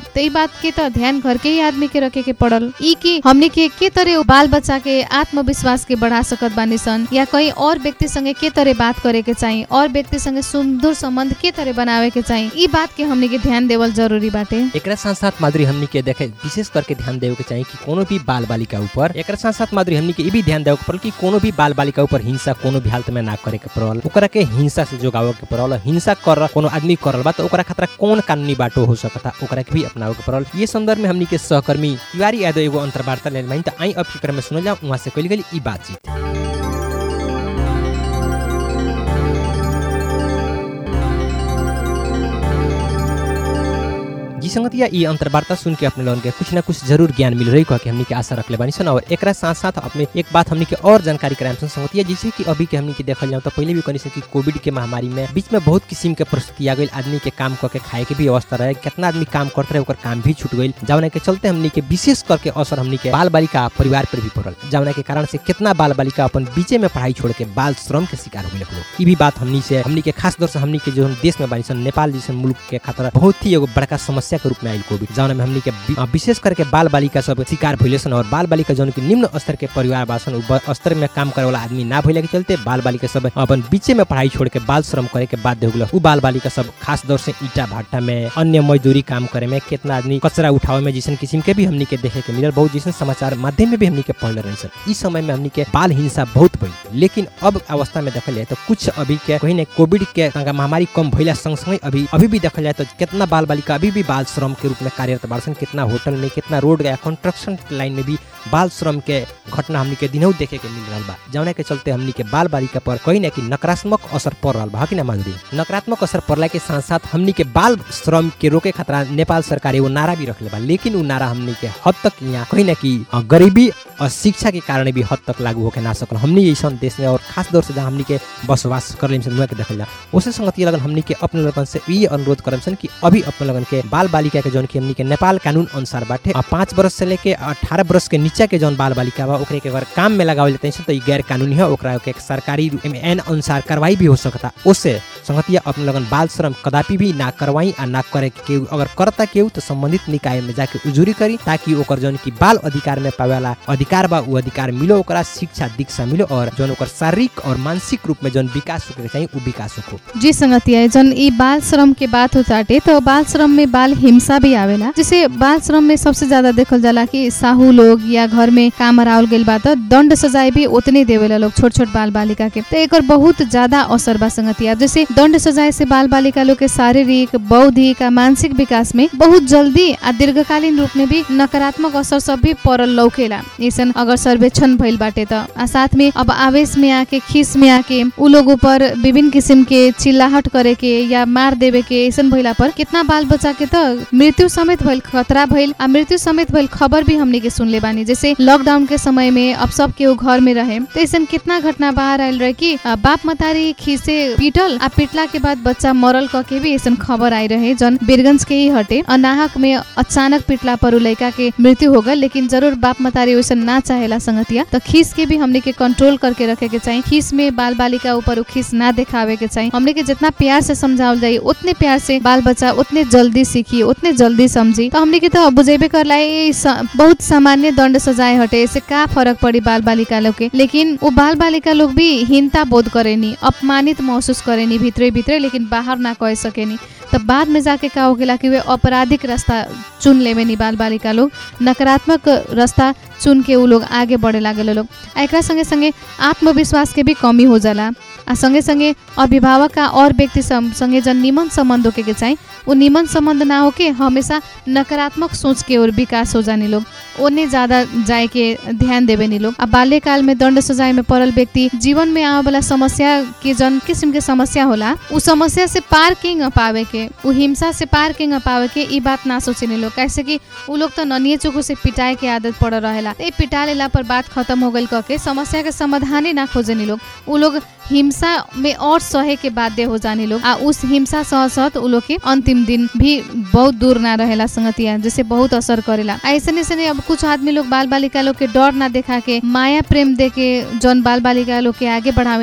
बात के तो ध्यान घर के ही आदमी के रखे के पड़ल ई कि हमने के के तरह बाल बच्चा के आत्मविश्वास के बढ़ा सकत बानी सन या कहीं और व्यक्ति संगे के तरह बात करे के चाहिए और व्यक्ति संगे सुमधुर संबंध के तरह बनावे के चाहिए ई बात के हमने के ध्यान देवल जरूरी बाटे एकरा साथ साथ माधुरी हमनी के देखे विशेष करके ध्यान देवे के चाहिए कि कोनो भी बाल बालिका ऊपर एकरा साथ साथ माधुरी हमनी के ई भी ध्यान देवे के पड़ल कि कोनो भी बाल बालिका ऊपर हिंसा कोनो भी हालत में ना करे के पड़ल ओकरा के हिंसा से जोगावे के पड़ल हिंसा कर कोनो आदमी करल बा तो ओकरा खतरा कौन कानूनी बाटो हो सकता ओकरा के भी अपनावे के पड़ल ये संदर्भ में हमनी के सहकर्मी तिवारी यादव एगो अंतर्वार्ता लेल माइन त आई अब के क्रम में सुनल जाओ वहां से कइल गेल ई बातचीत जी संगतिया ई अंतर्वार्ता सुन के अपने लोगन के कुछ ना कुछ जरूर ज्ञान मिल रही कह के हमनी के आशा रखले बानी सन और एकरा साथ साथ अपने एक बात हमनी के और जानकारी कराएम सन संगतिया जैसे कि अभी के हमनी के देखल जाओ तो पहले भी कनी से कि कोविड के महामारी में बीच में बहुत किस्म के परिस्थिति आ गई आदमी के काम करके खाए के भी अवस्था रहे कितना आदमी काम करते रहे ओकर काम भी छूट गई जौना के चलते हमनी के विशेष करके असर हमनी के बाल बालिका परिवार पर भी पड़ल जौना के कारण से कितना बाल बालिका अपन बीचे में पढ़ाई छोड़ के बाल श्रम के शिकार हो गए ई भी बात हमनी से हमनी के खास तौर से हमनी के जो देश में बानी सन नेपाल जैसे मुल्क के खतरा बहुत ही एगो बड़का समस्या के रूप में आयल कोविड जौन में हमनी के वि- अ, विशेष करके बाल बालिका सब शिकार भइले सन और बाल बालिका जौन की निम्न स्तर के परिवार बासन उ ब- स्तर में काम करे वाला आदमी ना भइले के चलते बाल बालिका सब अपन बीचे में पढ़ाई छोड़ के बाल श्रम करे के बाध्य हो गल उ बाल बालिका सब खास तौर से ईटा भाटा में अन्य मजदूरी काम करे में कितना आदमी कचरा उठावे में जैसन किस्म के भी हमनी के देखे के मिलल बहुत जैसन समाचार माध्यम में भी हमनी के पढ़ले रही सन इस समय में हमनी के बाल हिंसा बहुत भइल लेकिन अब अवस्था में देखल जाए तो कुछ अभी के कहीं ने कोविड के तंगा महामारी कम भइला संग संग अभी अभी भी देखल जाए तो कितना बाल बालिका अभी भी बाल श्रम के रूप में कार्यरत बाड़सन कितना होटल में कितना रोड गया कंस्ट्रक्शन लाइन में भी बाल श्रम के घटना हमनी के दिनों देखे के मिल रहा बा जौना के चलते हमनी के बाल बालिका पर कहीं ना कहीं नकारात्मक असर पड़ रहा बा कि ना माधुरी नकारात्मक असर पड़ला के साथ साथ हमनी के बाल श्रम के रोके खतरा नेपाल सरकार एगो नारा भी रखले बा लेकिन उ नारा हमनी के हद तक यहाँ कहीं ना कहीं अ, गरीबी और शिक्षा के कारण भी हद तक लागू होके ना सकल हमनी ऐसा देश में और खास तौर से जहाँ हमनी के बसवास कर लेम सन के देखल जा उसे संगति लगन हमनी के अपने लगन से ये अनुरोध करम सन कि अभी अपने लगन के बाल बालिका के जौन की हमनी के नेपाल कानून अनुसार बाटे आ, पाँच बरस से लेके अठारह बरस के नीचे के जौन बाल बालिका बा ओकरे के अगर काम में लगावल जाते हैं तो ये गैर कानूनी है ओकरा के सरकारी रूप में एन अनुसार कार्रवाई भी हो सकता उससे संगतिया अपने लगन बाल श्रम कदापि भी ना करवाई आ ना करे के केहू अगर करता केहू तो संबंधित निकाय में जाके उजूरी करी ताकि ओकर जौन की बाल अधिकार में पावेला अधिकार बा उ अधिकार मिलो ओकरा शिक्षा दीक्षा मिलो और जौन ओकर शारीरिक और मानसिक रूप में जौन विकास होके चाहिए उ विकास हो जी संगतिया जन ई बाल श्रम के बात हो ताटे तो बाल श्रम में बाल हिंसा भी आवेला जैसे बाल श्रम में सबसे ज्यादा देखल जाला कि साहू लोग या घर में काम हरावल गइल बा तो दंड सजाए भी उतने देवेला लोग छोट छोट बाल बालिका के तो एकर बहुत ज्यादा असर बा संगतिया जैसे दंड सजाए से बाल बालिका लोग के शारीरिक बौद्धिक आ मानसिक विकास में बहुत जल्दी आ दीर्घकालीन रूप में भी नकारात्मक असर सब भी पड़ल लौकेला ऐसन अगर सर्वेक्षण भइल बाटे त आ साथ में अब आवेश में आके खीस में आके उ लोग ऊपर विभिन्न किसिम के चिल्लाहट करे के या मार देवे के ऐसन भइला पर कितना बाल बच्चा के त मृत्यु समेत भइल खतरा भइल आ मृत्यु समेत भइल खबर भी हमनी के सुनले बानी जैसे लॉकडाउन के समय में अब सब केहू घर में रहे तो ऐसन कितना घटना बाहर आयल रहे कि आ, बाप मतारी खीसे पीटल आ पीटला के बाद बच्चा मरल क के भी ऐसन खबर आई रहे जन बीरगंज के ही हटे अनाहक में अचानक पिटला पर उ लड़का के मृत्यु हो गए लेकिन जरूर बाप मतारी वैसन ना चाहेला संगतिया तो खीस के भी हमने के कंट्रोल करके रखे के चाहिए खीस में बाल बालिका ऊपर उ खीस ना दिखावे के चाहिए हमने के जितना प्यार से समझावल जाए उतने प्यार से बाल बच्चा उतने जल्दी सीखी उतने जल्दी समझी तो हमने के तो बुझेबे करला ये स- बहुत सामान्य दंड सजाए हटे इससे का फर्क पड़ी बाल बालिका लोग के लेकिन वो बाल बालिका लोग भी हीनता बोध करेनी अपमानित महसूस करेनी भित्रे भित्रे लेकिन बाहर ना कह सकेनी तब बाद में जाके का होगेला कि वे आपराधिक रास्ता चुन लेवे नी बाल बालिका लोग नकारात्मक रास्ता चुन के उ लोग आगे बढ़े लागल लोग आ एकरा संगे संगे आत्मविश्वास के भी कमी हो जाला आ संगे संगे अभिभावक आ और व्यक्ति सम- संगे जन निमन संबंध होके के चाहिए वो निमन संबंध ना होके हमेशा नकारात्मक सोच के और विकास हो जाने लोग ओने ज्यादा जाए के ध्यान देवे नी लोग आ बाल्यकाल में दंड सजाए में पड़ल व्यक्ति जीवन में आवे वाला समस्या के जन किस्म के समस्या होला उ समस्या से पार किंग पावे के उ हिंसा से पार किंग पावे के ई बात ना सोचे लोग कैसे कि उ लोग तो ननिए चुको से पिटाए के आदत पड़ रहेला ए पिटा लेला पर बात खत्म हो गई के समस्या के समाधान ही ना खोजे नी लोग उ लोग हिंसा में और सहे के बाध्य हो जाने लोग आ उस हिंसा सह सहत उ लोग के अंतिम दिन भी बहुत दूर ना रहेला संगतिया जैसे बहुत असर करेला आ ऐसे ऐसे अब कुछ आदमी लोग बाल बालिका लोग के डर ना देखा के माया प्रेम दे के जौन बाल बालिका लोग के आगे बढ़ावे नी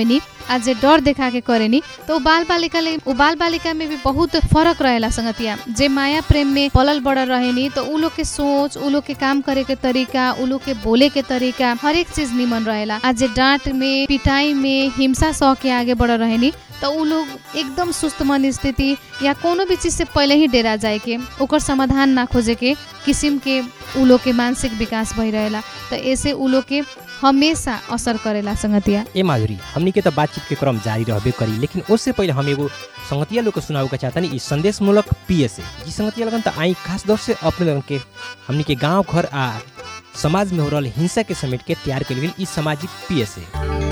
आ जे डर देखा के करेनी तो उ बाल बालिका ले उ बाल बालिका में भी बहुत फरक रहेला संगतिया जे माया प्रेम में पलल बड़ल रहेनी तो उ लोग के सोच उ लोग के काम करे के तरीका उ लोग के बोले के तरीका हर एक चीज निमन रहेला आ जे डांट में पिटाई में हिंसा सह के आगे बढ़ रहेनी तो उ लोग एकदम सुस्त मन स्थिति या कोनो भी चीज से पहले ही डेरा जाए के ओकर समाधान ना खोजे के किसिम के उ लोग के मानसिक विकास भई रहेला तो ऐसे उ लोग के हमेशा असर करेला संगतिया ए माधुरी हमनी के तो बातचीत के क्रम जारी रहबे करी लेकिन उससे पहले हम एगो संगतिया लोग के सुनावे के चाहता ई संदेश मूलक पीएसए जी संगतिया लगन तो आई खास दौर से अपने लगन के हमनी के गांव घर आ समाज में हो रहल हिंसा के समेट के तैयार कल गेल ई सामाजिक पीएसए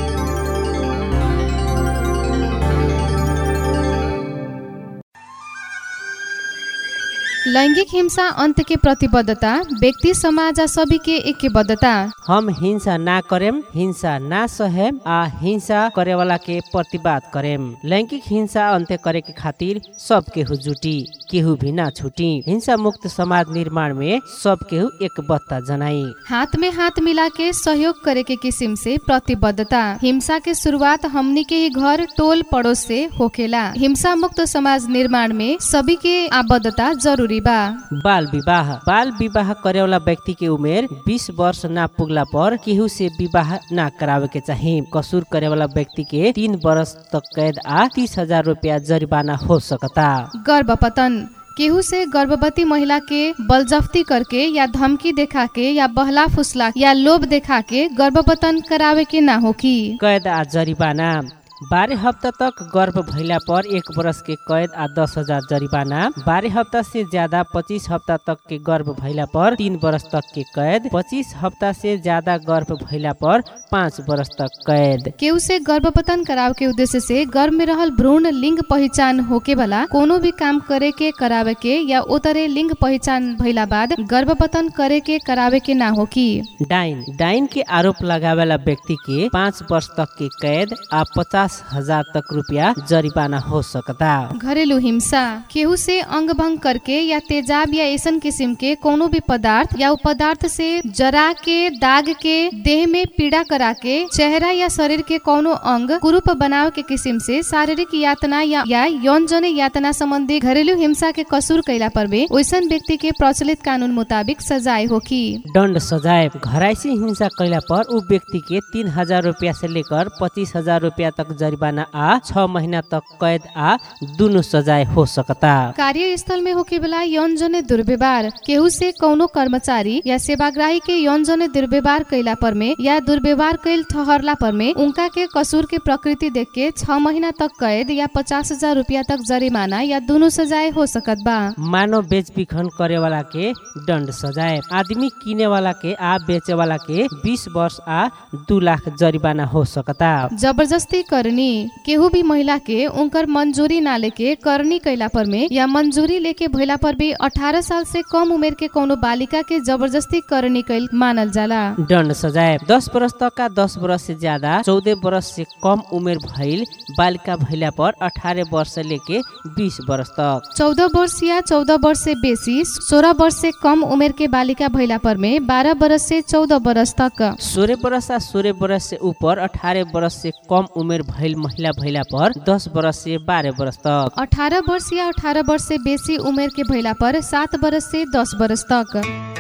लैंगिक हिंसा अंत के प्रतिबद्धता व्यक्ति समाज आ सभी के एकबद्धता हम हिंसा ना करेम हिंसा ना सहेम आ हिंसा करे वाला के प्रतिवाद करेम लैंगिक हिंसा अंत्य करे के खातिर सब केहू जुटी केहू भी ना छुटी हिंसा मुक्त समाज निर्माण में सब केहू एकबद्धता जनाई हाथ में हाथ मिला के सहयोग करे के किस्म से प्रतिबद्धता हिंसा के शुरुआत हमनी के ही घर टोल पड़ोस से होखेला हिंसा मुक्त समाज निर्माण में सभी के आबद्धता जरूरी बा बाल विवाह बाल विवाह करे वाला व्यक्ति के उमेर 20 वर्ष ना पुगला पर केहू से विवाह ना करावे के चाही कसूर करे वाला व्यक्ति के तीन वर्ष तक कैद आ तीस हजार रूपया जरिमाना हो सकता गर्भपतन केहू से गर्भवती महिला के बलजफ्ती करके या धमकी देखा के या बहला फुसला या लोभ देखा के गर्भपतन करावे के ना होकी कैद आ जरिमाना बारह हफ्ता तक गर्भ भइला पर एक वर्ष के कैद आ दस हजार जरिमाना बारह हफ्ता से ज्यादा पच्चीस हफ्ता तक के गर्भ भइला पर तीन वर्ष तक के कैद पच्चीस हफ्ता से ज्यादा गर्भ भइला पर पाँच वर्ष तक कैद केहू से गर्भपतन करावे के उद्देश्य से गर्भ में रहल भ्रूण लिंग पहचान होके वाला कोनो भी काम करे के करावे के या ओतरे लिंग पहचान भइला बाद गर्भपतन करे के करावे के ना होकी डाइन डाइन के आरोप लगावेला व्यक्ति के पाँच वर्ष तक के कैद आ पचास हजार तक रुपया जरिमाना हो सकता घरेलू हिंसा केहू से अंग भंग करके या तेजाब या ऐसन किस्म के कोनो भी पदार्थ या उ पदार्थ से जरा के दाग के देह में पीड़ा करा के चेहरा या शरीर के कोनो अंग कुरूप बनाव के किस्म से शारीरिक यातना या, या यौन जन यातना संबंधी घरेलू हिंसा के कसूर कैला पर भी वैसन व्यक्ति के प्रचलित कानून मुताबिक सजाय होकी दण्ड सजाय घराइसी हिंसा कैला पर उ व्यक्ति के तीन हजार रुपया से लेकर पच्चीस हजार रुपया तक जरिमाना आ छ महीना तक कैद आ दुनु सजाय हो सकता कार्यस्थल में होके वाला यौन जने दुर्व्यवहार केहू से कौनो कर्मचारी या सेवाग्राही के यौन जने दुर्व्यवहार कैला पर में या दुर्व्यवहार कैल ठहरला पर में उनका के कसूर के प्रकृति देख के छह महीना तक कैद या पचास हजार रूपया तक जरिमाना या दोनों सजाए हो सकत बा मानव बेच बिखन करे वाला के दण्ड सजाय आदमी किने वाला के आ बेचे वाला के बीस वर्ष आ दू लाख जरिमाना हो सकता जबरदस्ती करनी केहू भी महिला के उनकर मंजूरी ना लेके करनी कैला पर में या मंजूरी लेके भइला पर भी 18 साल से कम उमेर के कोनो बालिका के जबरदस्ती करनी कैल मानल जाला दण्ड सजाय दस वर्ष तक का दस वर्ष से ज्यादा चौदह वर्ष से कम उमेर भइल बालिका भइला पर अठारह वर्ष से लेके बीस वर्ष तक चौदह वर्ष या चौदह वर्ष से बेसी सोलह वर्ष से कम उमेर के बालिका भइला पर में बारह वर्ष से चौदह वर्ष तक सोलह वर्ष आ सोलह वर्ष से ऊपर अठारह वर्ष से कम उमेर भइल महिला भइला पर दस वर्ष से बारह वर्ष तक अठारह वर्ष या अठारह वर्ष से बेसी उमेर के भइला पर सात वर्ष से दस वर्ष तक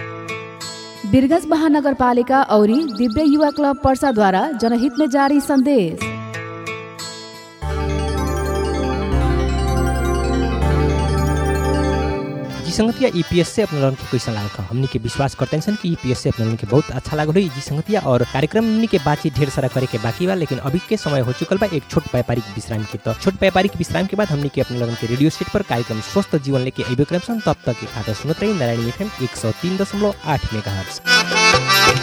बिरगंज महानगरपालिका औरी दिव्य युवा क्लब पर्साद्वारा जनहित में जारी संदेश जी संगतिया ईपीएस से अपने लोगन के कैसा लागल हमनी के विश्वास करते हैं कि ईपीएस से अपने लोगन के बहुत अच्छा लागल हुई जी संगतिया और कार्यक्रम हमनी के बातचीत ढेर सारा करे के बाकी बा लेकिन अभी के समय हो चुकल बा एक छोट व्यापारिक विश्राम के तो छोट व्यापारिक विश्राम के बाद हमनी के अपने लोगन के रेडियो सेट पर कार्यक्रम स्वस्थ जीवन लेके अबे क्रम सन तब तक के खाता सुनत रही नारायणी एफएम एक सौ तीन दशमलव आठ मेगा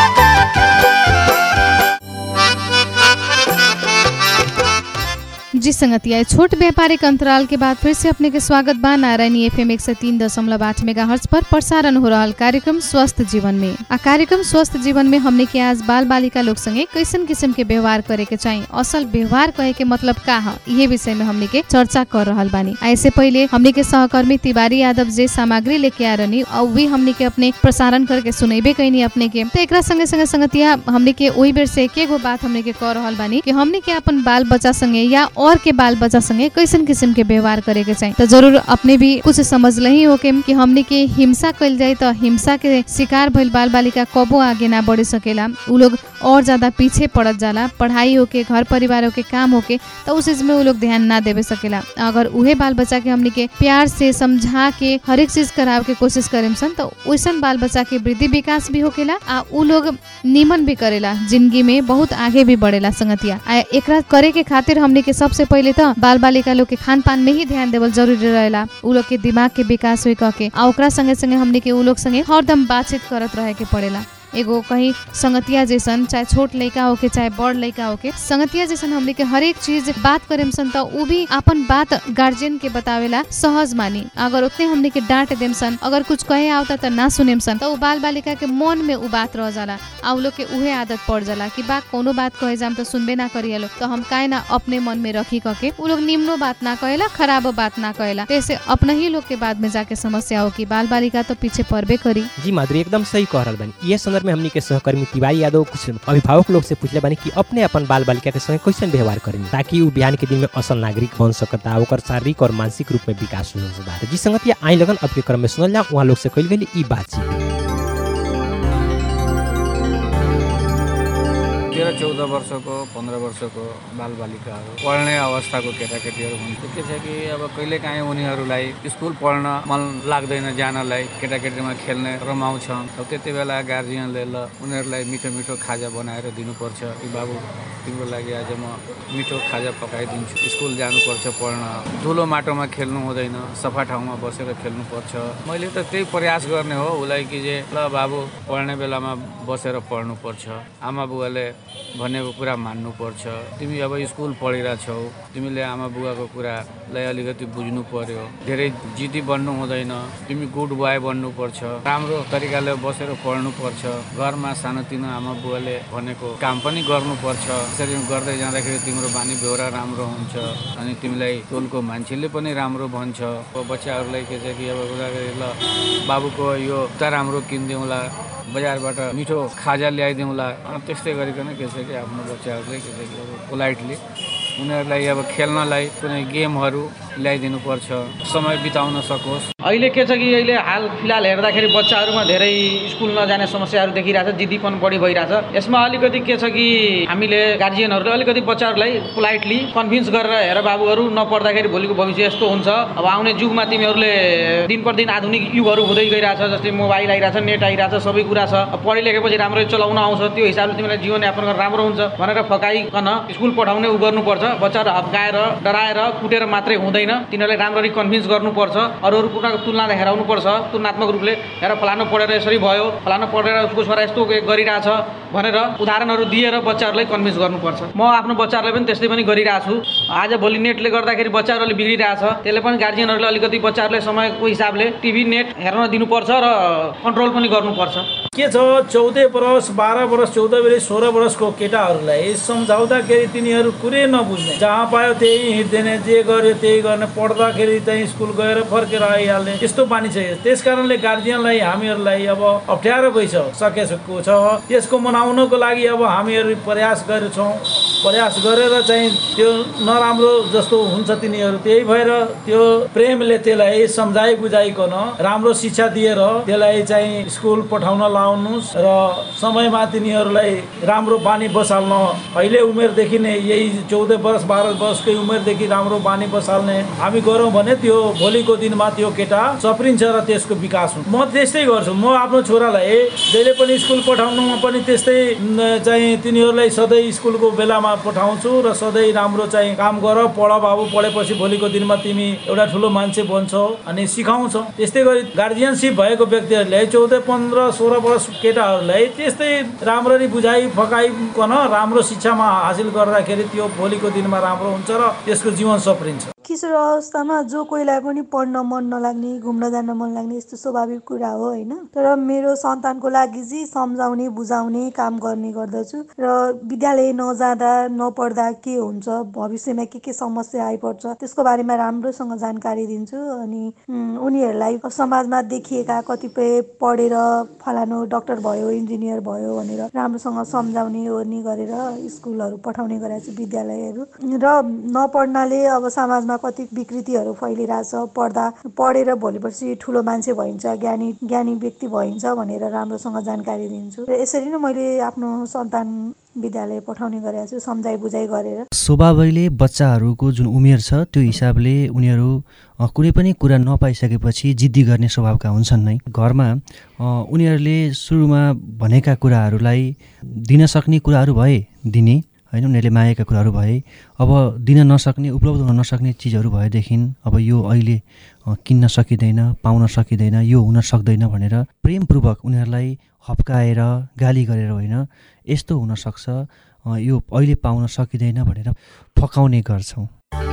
जी संगतिया छोट व्यापारिक अंतराल के बाद फिर से अपने के स्वागत बा नारायणी एफएम एक सौ तीन दशमलव आठ मेगा पर प्रसारण हो रहा कार्यक्रम स्वस्थ जीवन में आ कार्यक्रम स्वस्थ जीवन में हमने के आज बाल बालिका लोग संगे कैसन किस्म के व्यवहार करे के चाहिए असल व्यवहार कहे के मतलब का है ये विषय में हमने के चर्चा कर रहा बानी आ इससे पहले हमने के सहकर्मी तिवारी यादव जे सामग्री लेके आ रहनी और भी हमने के अपने प्रसारण करके सुनेबे कैनी अपने के तो एकरा संगे संगे संगतिया हमने के वही बेर से एक एगो बात हमने के कह रहल बानी कि हमने के अपन बाल बच्चा संगे या और के बाल बच्चा संगे कैसन किस्म के व्यवहार करे के चाहिए तो जरूर अपने भी कुछ समझ ही हो के कि हमने के हिंसा कल जाए तो हिंसा के शिकार भइल बाल बालिका कबो आगे ना बढ़ सकेला उ लोग और ज्यादा पीछे पड़त जाला पढ़ाई होके घर परिवार होके काम होके तो उस चीज में उ लोग ध्यान ना देवे सकेला अगर उहे बाल बच्चा के हमने के प्यार से समझा के हर एक चीज करावे के कोशिश करेम सन तो वैसन बाल बच्चा के वृद्धि विकास भी होकेला आ उ लोग निमन भी करेला जिंदगी में बहुत आगे भी बढ़ेला संगतिया आ एकरा करे के खातिर हमने के सबसे पहले तो बाल बालिका लोग के खान पान में ही ध्यान देवल जरूरी रहेला उ लोग के दिमाग के विकास हुई कह के आ ओकरा संगे संगे हमने के उ लोग संगे हरदम बातचीत करत रहे के पड़ेला एगो कहीं संगतिया जैसन चाहे छोट लड़का होके चाहे बड़ लड़का होके संगतिया जैसन हमने के हर एक चीज बात करेम सन तो उ भी अपन बात गार्जियन के बतावेला सहज मानी अगर उतने हमने के डांट देम सन अगर कुछ कहे आवता तो ना सुनेम सन तो उ बाल बालिका के मन में उ बात रह जाला आ उ लोग के उहे आदत पड़ जाला कि बा कोनो बात कहे जाम तो सुनबे ना करिए लोग तो हम काहे ना अपने मन में रखी कके उ लोग निम्नो बात ना कहेला खराबो बात ना कहेला तो ऐसे अपना ही लोग के बाद में जाके समस्या हो कि बाल बालिका तो पीछे पड़बे करी जी माधुरी एकदम सही कह रहल बानी ये संदर्भ में हमनी के सहकर्मी तिवारी यादव कुछ अभिभावक लोग से पूछले बानी कि अपने अपन बाल बालिका के संगे कैसन व्यवहार करें ताकि उ बिहान के दिन में असल नागरिक बन सकता ओकर शारीरिक और मानसिक रूप में विकास हो सकता जी संगत आई लगन अब के क्रम में सुनल जा वहाँ लोग से कल गई ई बातचीत तेह्र चौध वर्षको पन्ध्र वर्षको बालबालिकाहरू पढ्ने अवस्थाको केटाकेटीहरू हुन्छ के छ कि अब कहिलेकाहीँ उनीहरूलाई स्कुल पढ्न मन लाग्दैन जानलाई केटाकेटीमा खेल्ने रमाउँछन् अब त्यति बेला गार्जियनले ल उनीहरूलाई मिठो मिठो खाजा बनाएर दिनुपर्छ कि बाबु तिम्रो लागि आज म मिठो खाजा पकाइदिन्छु स्कुल जानुपर्छ पढ्न धुलो माटोमा खेल्नु हुँदैन सफा ठाउँमा बसेर खेल्नुपर्छ मैले त त्यही प्रयास गर्ने हो उसलाई कि जे ल बाबु पढ्ने बेलामा बसेर पढ्नुपर्छ आमा बुवाले भनेको कुरा मान्नुपर्छ तिमी अब स्कुल पढिरहेछौ तिमीले आमा बुवाको कुरालाई अलिकति बुझ्नु पर्यो धेरै जिदी बन्नु हुँदैन तिमी गुड बोय बन्नुपर्छ राम्रो तरिकाले बसेर पढ्नुपर्छ घरमा सानोतिनो आमा बुवाले भनेको काम पनि गर्नुपर्छ यसरी गर्दै जाँदाखेरि तिम्रो बानी बेहोरा राम्रो हुन्छ अनि तिमीलाई टोलको मान्छेले पनि राम्रो भन्छ अब बच्चाहरूलाई के छ कि अब उनीहरूले ल बाबुको यो जुत्ता राम्रो किनिदिउँला बजारबाट मिठो खाजा ल्याइदिउँला अनि त्यस्तै गरिकन के छ कि आफ्नो बच्चाहरूले के छ कि अब पोलाइटली उनीहरूलाई अब खेल्नलाई कुनै गेमहरू ल्याइदिनुपर्छ समय बिताउन सकोस् अहिले के छ कि अहिले हाल फिलहाल हेर्दाखेरि बच्चाहरूमा धेरै स्कुल नजाने समस्याहरू देखिरहेछ जिद्दीपन बढी भइरहेछ यसमा अलिकति के छ कि हामीले गार्जियनहरूले अलिकति बच्चाहरूलाई पोलाइटली कन्भिन्स गरेर हेर बाबुहरू नपढ्दाखेरि भोलिको भविष्य यस्तो हुन्छ अब आउने युगमा तिमीहरूले दिन प्रतिदिन आधुनिक युगहरू हुँदै गइरहेछ जस्तै मोबाइल आइरहेछ नेट आइरहेछ सबै कुरा छ अब पढे लेखेपछि राम्ररी चलाउन आउँछ त्यो हिसाबले तिमीलाई जीवनयापन गर्न राम्रो हुन्छ भनेर फकाइकन स्कुल पठाउने उ गर्नुपर्छ बच्चाहरू हप्काएर डराएर कुटेर मात्रै हुँदैन तिनीहरूलाई राम्ररी कन्भिन्स गर्नुपर्छ अरू अरू कुराको तुलना हेराउनुपर्छ तुलनात्मक रूपले हेर फलानु पढेर यसरी भयो फलानु पढेर उसको छोरा यस्तो गरिरहेछ भनेर उदाहरणहरू दिएर बच्चाहरूलाई कन्भिन्स गर्नुपर्छ म आफ्नो बच्चाहरूलाई पनि त्यस्तै पनि गरिरहेको छु आज भोलि नेटले गर्दाखेरि बच्चाहरूले बिग्रिरहेछ त्यसले पनि गार्जियनहरूले अलिकति बच्चाहरूले समयको हिसाबले टिभी नेट हेर्न दिनुपर्छ र कन्ट्रोल पनि गर्नुपर्छ के छ चौध वर्ष बाह्र वर्ष चौध वर्ष सोह्र वर्षको केटाहरूलाई सम्झाउँदाखेरि तिनीहरू कुरै नबुझ्ने जहाँ पायो त्यही हिँड्दैन जे गर्यो त्यही गर्ने पढ्दाखेरि त्यही स्कुल गएर फर्केर आइहाल्ने यस्तो बानी छ त्यस कारणले गार्जियनलाई हामीहरूलाई अब अप्ठ्यारो भइसकेको छ यसको मनाउनको लागि अब हामीहरू प्रयास गरेछौँ प्रयास गरेर चाहिँ त्यो नराम्रो जस्तो हुन्छ तिनीहरू त्यही भएर त्यो प्रेमले त्यसलाई सम्झाइ बुझाइकन राम्रो शिक्षा दिएर त्यसलाई चाहिँ स्कुल पठाउन लाउनुहोस् र समयमा तिनीहरूलाई राम्रो बानी बसाल्न अहिले उमेरदेखि नै यही चौध वर्ष बाह्र वर्षकै उमेरदेखि राम्रो बानी बसाल्ने हामी गरौँ भने त्यो भोलिको दिनमा त्यो केटा सप्रिन्छ र त्यसको विकास हुन्छ म त्यस्तै गर्छु म आफ्नो छोरालाई जहिले पनि स्कुल पठाउनुमा पनि त्यस्तै न, चाहिँ तिनीहरूलाई सधैँ स्कुलको बेलामा शिक्षामा पठाउँछु र सधैँ राम्रो चाहिँ काम गर पढ बाबु पढेपछि भोलिको दिनमा तिमी एउटा ठुलो मान्छे बन्छौ अनि सिकाउँछौ त्यस्तै गरी गार्जियनसिप भएको व्यक्तिहरूले चौध पन्ध्र सोह्र वर्ष केटाहरूलाई त्यस्तै राम्ररी बुझाइ फकाइकन राम्रो शिक्षामा हासिल गर्दाखेरि त्यो भोलिको दिनमा राम्रो हुन्छ र त्यसको जीवन सप्रिन्छ किशोर अवस्थामा जो कोहीलाई पनि पढ्न मन नलाग्ने घुम्न जान मन लाग्ने यस्तो स्वाभाविक कुरा हो होइन तर मेरो सन्तानको लागि चाहिँ सम्झाउने बुझाउने काम गर्ने गर्दछु र विद्यालय नजाँदा नपढ्दा के हुन्छ भविष्यमा के के समस्या आइपर्छ त्यसको बारेमा राम्रोसँग जानकारी दिन्छु अनि उम्, उनीहरूलाई समाजमा देखिएका कतिपय पढेर फलानु डक्टर भयो इन्जिनियर भयो भनेर राम्रोसँग सम्झाउने ओर्ने गरेर स्कुलहरू पठाउने गरेर चाहिँ विद्यालयहरू र नपढ्नाले अब समाजमा कति विकृतिहरू फैलिरहेछ पढ्दा पढेर भोलिपर्सि ठुलो मान्छे भइन्छ ज्ञानी ज्ञानी व्यक्ति भइन्छ भनेर राम्रोसँग जानकारी दिन्छु र यसरी नै मैले आफ्नो सन्तान विद्यालय पठाउने गरेको छु सम्झाइ बुझाइ गरेर स्वभावैले बच्चाहरूको जुन उमेर छ त्यो हिसाबले उनीहरू अ, कुनै पनि कुरा नपाइसकेपछि जिद्दी गर्ने स्वभावका हुन्छन् नै घरमा अ, उनीहरूले सुरुमा भनेका कुराहरूलाई दिन सक्ने कुराहरू भए दिने होइन उनीहरूले मागेका कुराहरू भए अब दिन नसक्ने उपलब्ध हुन नसक्ने चिजहरू भएदेखि अब यो अहिले अ, किन्न सकिँदैन पाउन सकिँदैन यो हुन सक्दैन भनेर प्रेमपूर्वक उनीहरूलाई हप्काएर गाली गरेर होइन यस्तो हुनसक्छ अ, यो अहिले पाउन सकिँदैन भनेर फकाउने गर्छौँ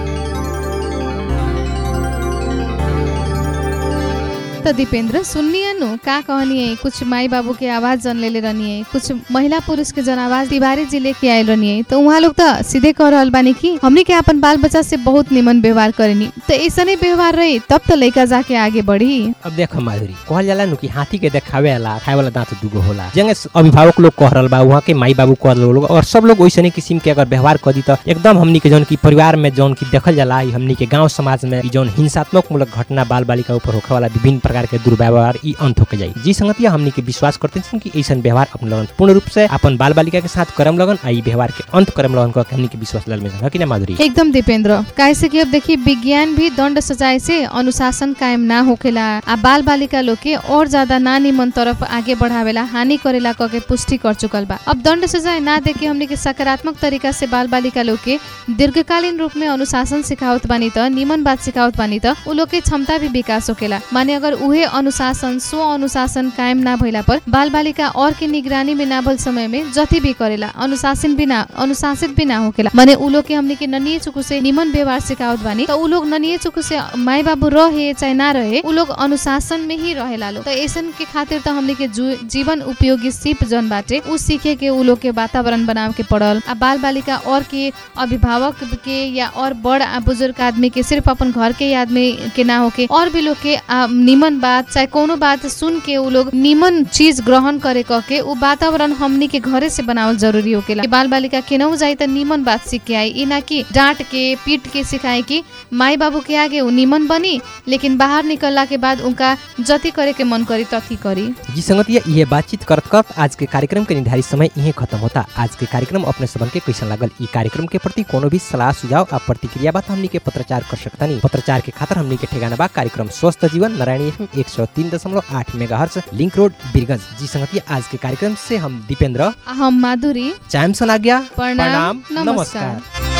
त दीपेंद्र सुननिए नु का कहनिए कुछ माई बाबू के आवाज जन ले ले रहनिए कुछ महिला पुरुष के जन आवाज तिवारी जी लेके आयल रहनिए तो उहाँ लोग तो सीधे कह रहल बानी कि हमनी के अपन बाल बच्चा से बहुत निमन व्यवहार करेनी तो ऐसा नहीं व्यवहार रही तब तो लड़का जाके आगे बढ़ी अब देख माधुरी कहल जाला नु कि हाथी के देखावे वाला खाए वाला दांत दुगो होला जंगे अभिभावक लोग कह रहल बा वहाँ के माई बाबू कह रहल लोग और सब लोग वैसने किस्म के अगर व्यवहार कर दी तो एकदम हमनी के जौन की परिवार में जौन की देखल जाला ई हमनी के गांव समाज में ई जौन हिंसात्मक मूलक घटना बाल बालिका ऊपर होखे वाला विभिन्न प्रकार के दुर्व्यवहार ई अंत होके जाई जी संगतिया हमनी के विश्वास करते हैं कि ऐसा व्यवहार अपन लगन पूर्ण रूप से अपन बाल बालिका के साथ करम लगन आ ई व्यवहार के अंत करम लगन को हमनी के विश्वास लल में है कि ना माधुरी एकदम दीपेंद्र कैसे कि अब देखिए विज्ञान भी दंड सजाए से अनुशासन कायम ना होखेला आ बाल बालिका लोग के और ज्यादा ना निमन तरफ आगे बढ़ावेला हानि करेला कह के पुष्टि कर चुकल बा अब दंड सजाए ना दे के हमने के सकारात्मक तरीका से बाल बालिका लोग के दीर्घकालीन रूप में अनुशासन सिखावत बानी त निमन बात सिखावत बानी त उ लोग के क्षमता भी विकास होखेला माने अगर उहे अनुशासन स्व अनुशासन कायम ना भइला पर बाल बालिका और के निगरानी में ना भल समय में जति भी करेला अनुशासन भी ना अनुशासित भी ना होखेला माने उ लोग के हमने के ननिए चुकु से निमन व्यवहार सिखावत बानी त उ लोग ननिए चुकु से माई बाबू रहे चाहे ना रहे उ लोग अनुशासन में ही रहेला लोग त ऐसन के खातिर त हमने के जु- जीवन उपयोगी सिप जन बाटे उ सीखे के उ लोग के वातावरण बनावे के पड़ल आ बाल बालिका और के अभिभावक के या और बड़ आ बुजुर्ग आदमी के सिर्फ अपन घर के ही आदमी के ना होके और भी लोग के आ, निमन बात चाहे कोनो बात सुन के उ लोग निमन चीज ग्रहण करे कह के उ वातावरण हमनी के घरे से बनावल जरूरी होकेला कि बाल बालिका केनहु जाई त निमन बात सीख के आई ई ना कि डांट के पीट के सिखाए कि माई बाबू के आगे उ निमन बनी लेकिन बाहर निकलला के बाद उनका जति करे के मन करी तथी करी जी संगतिया ये बातचीत करत करत आज के कार्यक्रम के निर्धारित समय यहीं खत्म होता आज के कार्यक्रम अपने सबन के कैसा लागल ई कार्यक्रम के प्रति कोनो भी सलाह सुझाव आ प्रतिक्रिया बात हमनी के पत्रचार कर सकता नहीं पत्रचार के खातिर हमनी के ठेगाना बा कार्यक्रम स्वस्थ जीवन नारायणी एफएम एक सौ तीन दशमलव आठ मेगा लिंक रोड बीरगंज जी संगतिया आज के कार्यक्रम से हम दीपेंद्र आ हम माधुरी चायम सन आज्ञा प्रणाम, नमस्कार नमस्कार।